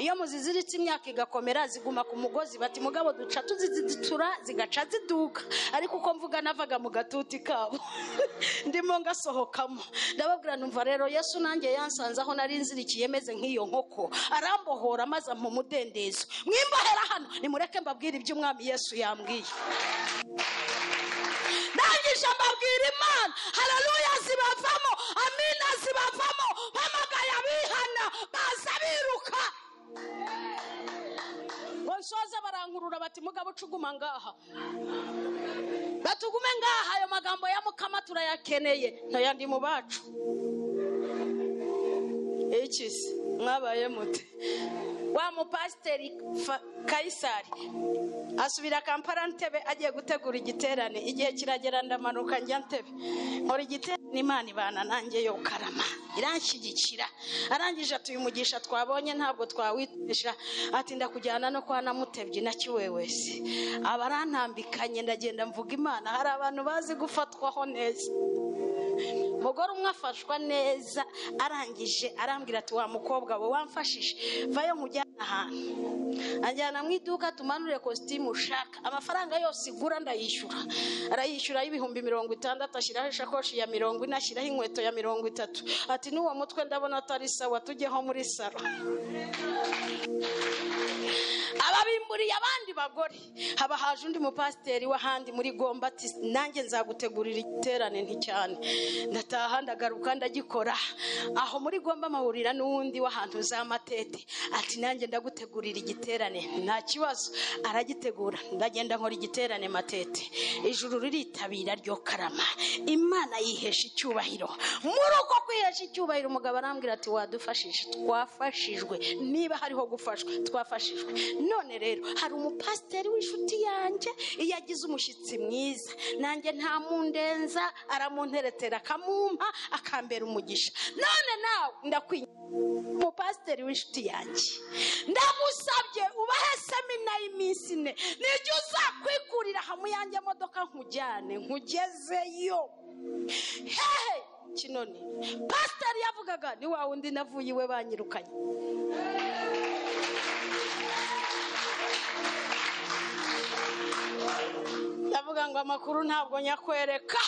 iyo muziziritse imyaka igakomera ziguma ku mugozi bati mugabo duca tuzizitura zigaca ziduka ariko uko mvuga navaga mu gatuti kabo ndimo ngasohokamo ndababwira numva rero yesu nanjye yansanze aho nari nzirikiye meze nk'iyo nkoko arambohora maze ampa umudendezo mwimbohera hano nimureke mbabwire ibyo umwami yesu yambwiye ndangije mbabwira imana hararuya zibavamo amina zibavamo mpamagaye abihana baza biruka ngo nsoze barankurura bati mugabo ucuguma ngaha batugume ngaha ayo magambo ya mukama turayakeneye ntayandi mu bacu ikizi mwabaye mute wa mupasiteri Fa- kayisari asubira kampala ntebe agiye gutegura igiterane igihe kiragera ndamanuka njya ntebe nkora igiterane imana ibana nanjye yo karama iranshyigikira arangije atuyumugisha twabonye ntabwo twawitisha ati ndakujyana no kwa namutebye na kiwewesi abarantambikanye ndagenda mvuga imana hari abantu bazi gufatwaho neza umugore umwe afashwa neza arangije arambwira ati wa mukobwa we wamfashije vayo nkujyane ahantu anjyana mu iduka tumanure kositimu ushaka amafaranga yose igura ndayishyura arayishyura y'ibihumbi mirongo itandatu ashyiraho ishakoshi ya mirongo ine ashyiraho inkweto ya mirongo itatu ati n'uwo mutwe ndabona atari sawa tujyeho muri salo ababimburiye abandi bagore haba haje undi mupasiteri w'ahandi muri gomba ati nanjye nzagutegurira igiterane nticyane ndataha ndagaruka ndagikora aho muri gomba mahurira n'uwundi w'ahantu za matete ati nanjye ndagutegurira igiterane nta kibazo aragitegura ndagenda nkora igiterane matete ijuru riritabira ryo karama imana yihesha icyubahiro muri uko kwihesha icyubahiro umugabo arambwira ati wadufashije twafashijwe niba hariho gufashwa twafashijwe none rero hari umupasiteri w'inshuti yanjye iyo agize umushyitsi mwiza nanjye nta mundenza aramunteretera akamumpa akambera umugisha none nawe ndakwinya umupasiteri w'inshuti yanjye ndagusabye ubahe semina y'iminsi ine nijya uzakwikurira hamwe yanjye modoka nkujyane nkugezeyo hehe kinoni pasiteri yavugaga ni wa wundi navuye iwe banyirukanye ndavuga ngo amakuru ntabwo nyakwereka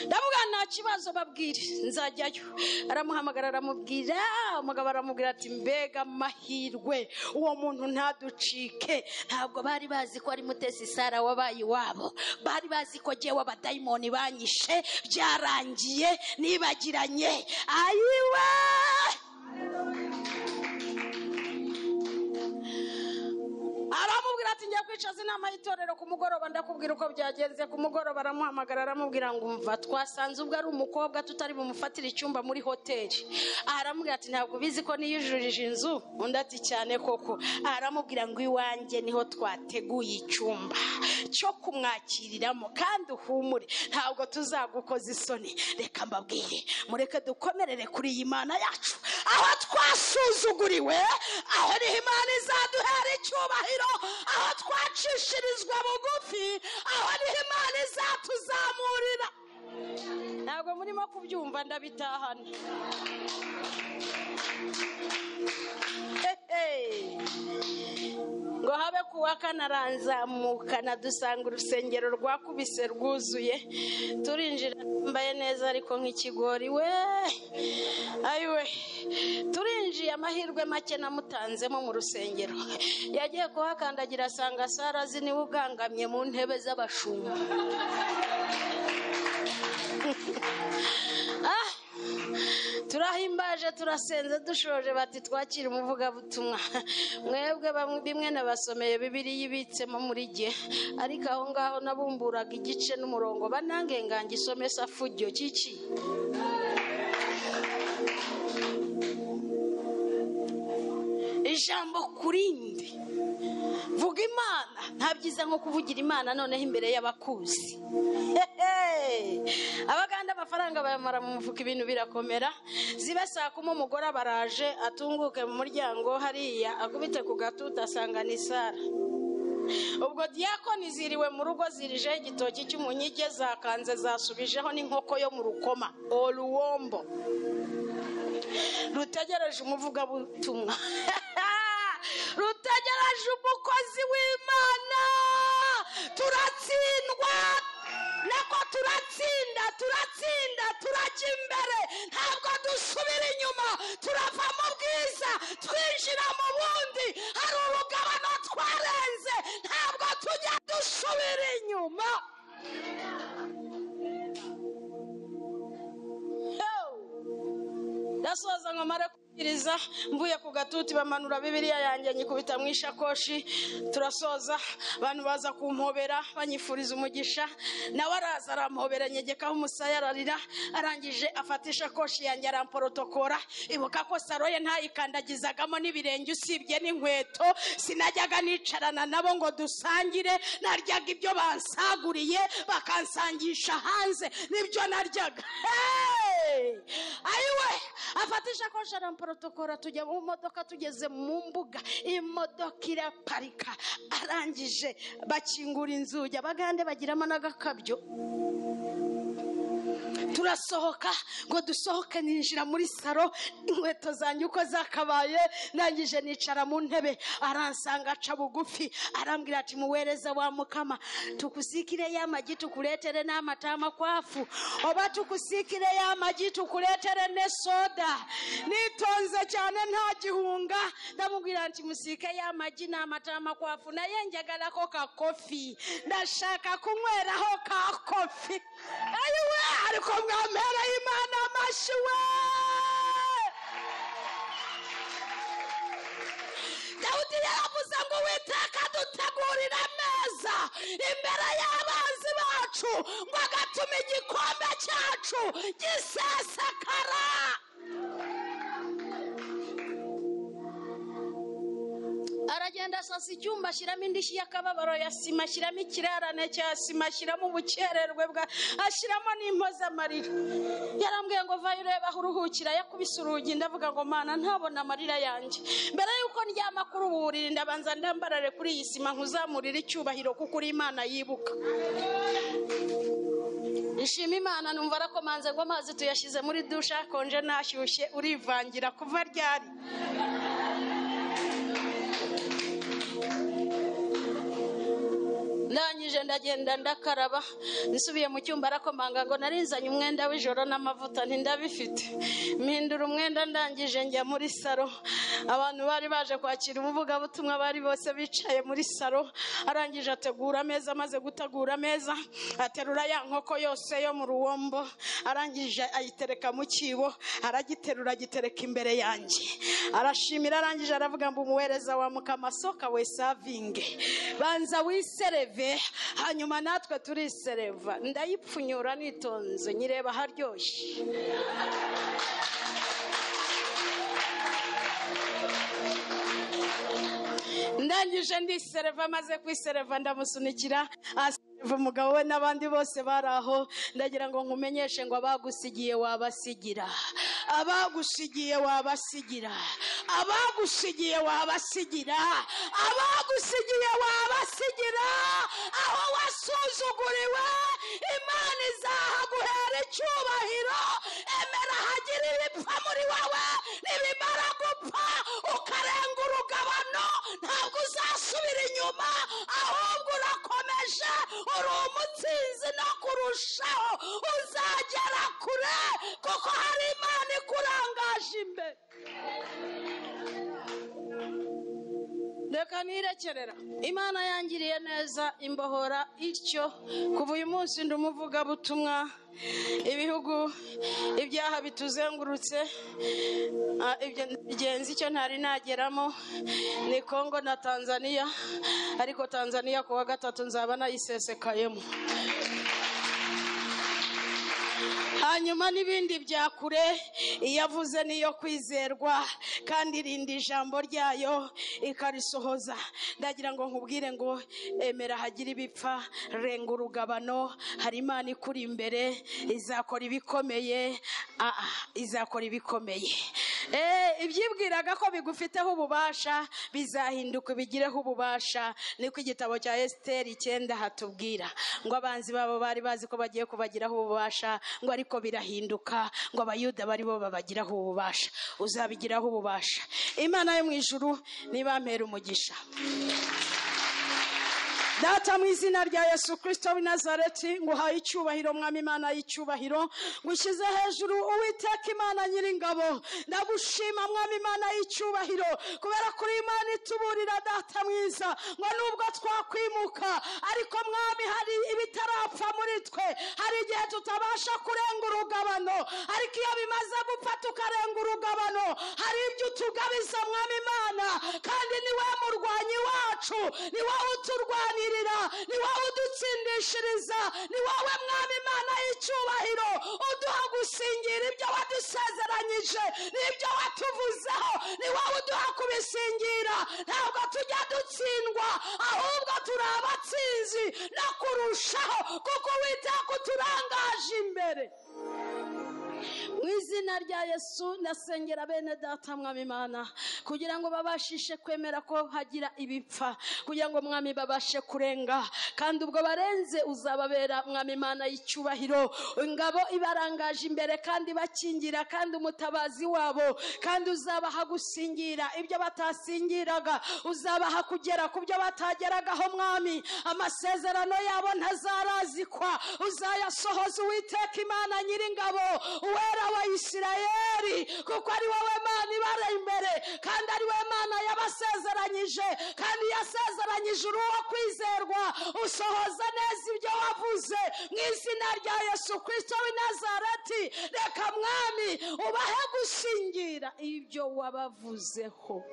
ndavuga nta kibazo babwire nzajyayo aramuhamagara aramubwira umugabo aramubwira ati mbega amahirwe uwo muntu ntaducike ntabwo bari bazi ko ari mutesi sara wabaye iwabo bari bazi ko jyewe abadayimoni banyishe byarangiye nibagiranye ayiwe aramubwira ati njya kwicaza inama y'itorero ku mugoroba ndakubwira uko byagenze ku mugoroba aramuhamagara aramubwira ngo umva twasanze ubwo ari umukobwa tutari bumufatire icyumba muri hoteli Aha aramubwira ati ntabwo ubizi ko niyujurije inzu undi ati cyane koko Aha aramubwira ngo iwanjye niho twateguye icyumba cyo kumwakiriramo kandi uhumure ntabwo tuzagukoza isoni reka mbabwire mureke dukomerere kuri iyi mana yacu aho twasuzuguriwe aho niho imana izaduhera icyubahiro aho twacishirizwa bugufi aho niho imana izatuzamurira ntabwo murimo kubyumva ndabitahana Hehe. ngo habe ku wa kane aranzamuka dusanga urusengero rwakubise rwuzuye turinjira yambaye neza ariko nk'ikigori we ayiwe turinjiye amahirwe make namutanzemo mu rusengero yagiye kuhakandagira asanga sarazi niwe ugangamye mu ntebe z'abashumba Ah! turahimbaje turasenze dushoje bati twakira umuvugabutumwa mwebwe bamwe bimwe nabasomeye bibiliya ibitsemo muri jye ariko aho ngaho nabumburaga igice n'umurongo banange ngange isome safujyo kiki ijambo kurindi vuga imana nta byiza nko kuvugira imana noneho imbere y'abakuzi Hehe! abaganda amafaranga bayamara mu mufuka ibintu birakomera ziba saa kumi umugore abaraje atunguke mu muryango hariya akubite ku gatuta asanga ni sara ubwo diyakoni ziriwe mu rugo zirijeho igitoki cy'umunyige zakanze zasubijeho n'inkoko yo mu rukoma oruwombo rutegereje umuvugabutumwa rutegereje umukozi w'imana turatsindwa nako turatsinda turatsinda turajya imbere ntabwo dusubira inyuma turava mu bwiza twinjira mu bundi hari urugabano twarenze ntabwo tujya dusubira inyuma Hey! ndasoza ngo mare kubwiriza mvuye ku gatuti bamanura bibiriya yanjye nyikubita mu ishakoshi turasoza abantu baza kumpobera banyifuriza umugisha nawe araza arampobera nyegekaho umusaya ararira arangije afata ishakoshi yanjye aramporotokora ibuka ko saro ye ntayikandagizagamo n'ibirenge usibye n'inkweto sinajyaga nicarana nabo ngo dusangire naryaga ibyo bansaguriye bakansangisha hanze nibyo naryaga Hey! ayiwe afata ishakoshi aramuporotokora tujya mu modoka tugeze mu mbuga imodoka iraparika arangije bakingura inzugi abagande bagiramo n'agakabyo turasohoka ngo dusohoke ninjira muri saro inkweto zanjye uko zakabaye ndangije nicara mu ntebe aransanga aca bugufi arambwira ati muwereza wa mukama tukusikire ya magi tukuletere n'amata amakwafu oba tukusikire ya magi tukuletere ne soda nitonze cyane nta gihunga ndamubwira nti musike ya magi n'amata amakwafu naye njagalako ka kofi ndashaka kunyweraho ka kofi ayiwe ariko mwampera y'imana amashyi we dawudi yaravuze ngo witeka dutegurire ameza imbere y'abanzi bacu ngo agatuma igikombe cyacu gisesekara aragenda asasa icyumba ashyiramo indishyi y'akababaro ya sima ashyiramo ikirarane cya sima ashyiramo ubukererwe bwa ashyiramo n'impozamarira yarambwiye ngo vayo urebe aho uruhukira yakubise urugi ndavuga ngo mana ntabona amarira yanjye mbere y'uko ndyama kuri ubu buriri ndabanza ndambarare kuri iyi sima nkuzamurire icyubahiro kuko uri imana yibuka ishima imana numva arakomanze ngo amazi tuyashyize muri dushe akonje nashyushye urivangira kuva ryari ndangije ndagenda ndakaraba nsubiye mu cyumba arakomanga ngo narinzanye umwenda w'ijoro n'amavuta ntindabifite mpindura umwenda ndangije njya muri saro abantu bari baje kwakira ubuvugabutumwa bari bose bicaye muri saro arangije ategura ameza amaze gutegura ameza aterura ya nkoko yose yo mu ruwombo arangije ayitereka mu cyibo aragiterura agitereka imbere yanjye arashimira arangije aravuga ngo umuwereza wa mukamasoka we savinge banza wisereve hanyuma natwe turisereva ndayipfunyura nitonze nyireba haryoshye ndangije ndisereva maze kwisereva ndamusunikira asereva umugabo we n'abandi bose bari aho ndagira ngo nkumenyeshe ngo abagusigiye wabasigira abagusigiye wabasigira abagusigiye wabasigira abagusigiye wabasigira aho wasuzuguriwe imana izahaguhera icyubahiro emera hagire ibipfa muri wowe nibimara gupfa ukarenga urugabano ntabwo uzasubira inyuma ahubwo urakomeje uri umutsinzi no kurushaho uzagera kure kuko hari imana ikurangaje imbere reka nirekerera imana yangiriye neza imbohora ityo kuva uyu munsi ndi umuvugabutumwa ibihugu ibyaha bituzengurutse ah, ibyo bigenzi icyo ntari nageramo ni kongo na tanzaniya ariko tanzaniya ku wa gatatu nzaba nayisesekayemo hanyuma n'ibindi bya kure iyo avuze niyo kwizerwa kandi irinda ijambo ryayo ikarisohoza ndagira ngo nkubwire ngo emera hagire ibipfa renga urugabano hari imana ikuri imbere izakora ibikomeye ah, ah, izakora ibikomeye Eh, ibyibwiraga ko bigufiteho ububasha bizahinduka ubigireho ububasha niko igitabo cya esiteri icyenda hatubwira ngo abanzi babo bari bazi ko bagiye kubagiraho ububasha ngo ariko birahinduka ngo abayuda bari bo babagiraho ububasha uzabigiraho ububasha imana yo mu ijuru nibampera umugisha data mu izina rya yesu kirisito w'i nazareti ngo uhaye icyubahiro mwami imana y'icyubahiro ngo ushyize hejuru uwiteka imana nyiringabo ndagushima mwami imana y'icyubahiro kubera kuri imana ituburira data mwiza ngo nubwo twakwimuka ariko mwami hari ibitarapfa muri twe hari igihe tutabasha kurenga urugabano ariko iyo bimaze gupfa tukarenga urugabano hari ibyo utugabiza mwami imana kandi ni wowe murwanyi wacu ni wowe uturwanirira ni wowe udutsindishiriza ni wowe mwami imana y'icyubahiro uduha gusingira ibyo wadusezeranyije n'ibyo watuvuzeho ni wowe uduha kubisingira ntabwo tujya dutsindwa ahubwo turi abatsinzi no kurushaho kuko witeka uturangaje imbere mu izina rya yesu ndasengera bene data mwami imana kugira ngo babashishe kwemera ko hagira ibipfa kugira ngo mwami babashe kurenga kandi ubwo barenze uzababera mwami imana y'icyubahiro ingabo ibarangaje imbere kandi bakingira kandi umutabazi wabo kandi uzabaha gusingira ibyo batasingiraga uzabaha kugera ku byo batageragaho mwami amasezerano yabo ntazarazikwa uzayasohoza uwiteka imana nyiringabo uwera wa isirayeli kuko ari wowe mana ibara imbere kandi ari we mana yabasezeranyije kandi yasezeranyije uruwo kwizerwa usohoza neza ibyo wavuze mu izina rya yesu kirisito w'i nazareti reka mwami ubahe gushingira ibyo wabavuzeho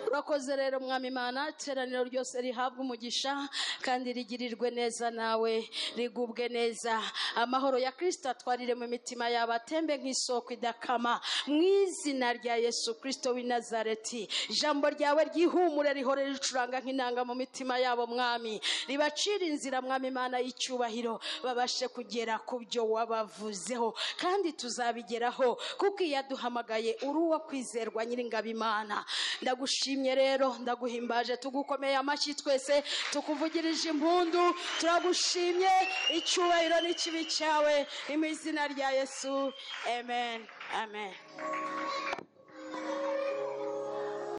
urakoze rero mwami imana iteraniro ryose rihabwa umugisha kandi rigirirwe neza nawe rigubwe neza amahoro ya kirisito atwarire mu mitima yabo atembe nk'isoko idakama mu izina rya yesu kirisito w'i nazareti ijambo ryawe ryihumure rihore ricuranga nk'inanga mu mitima yabo mwami ribacire inzira mwami imana y'icyubahiro babashe kugera ku byo wabavuzeho kandi tuzabigeraho kuko iyo aduhamagaye uri uwo kwizerwa nyiringabo imana ndagushimye rero ndaguhimbaje tugukomeye amashyi twese tukuvugirije impundu turagushimye icyubahiro n'ikibi cyawe ni mu izina rya yesu amen amen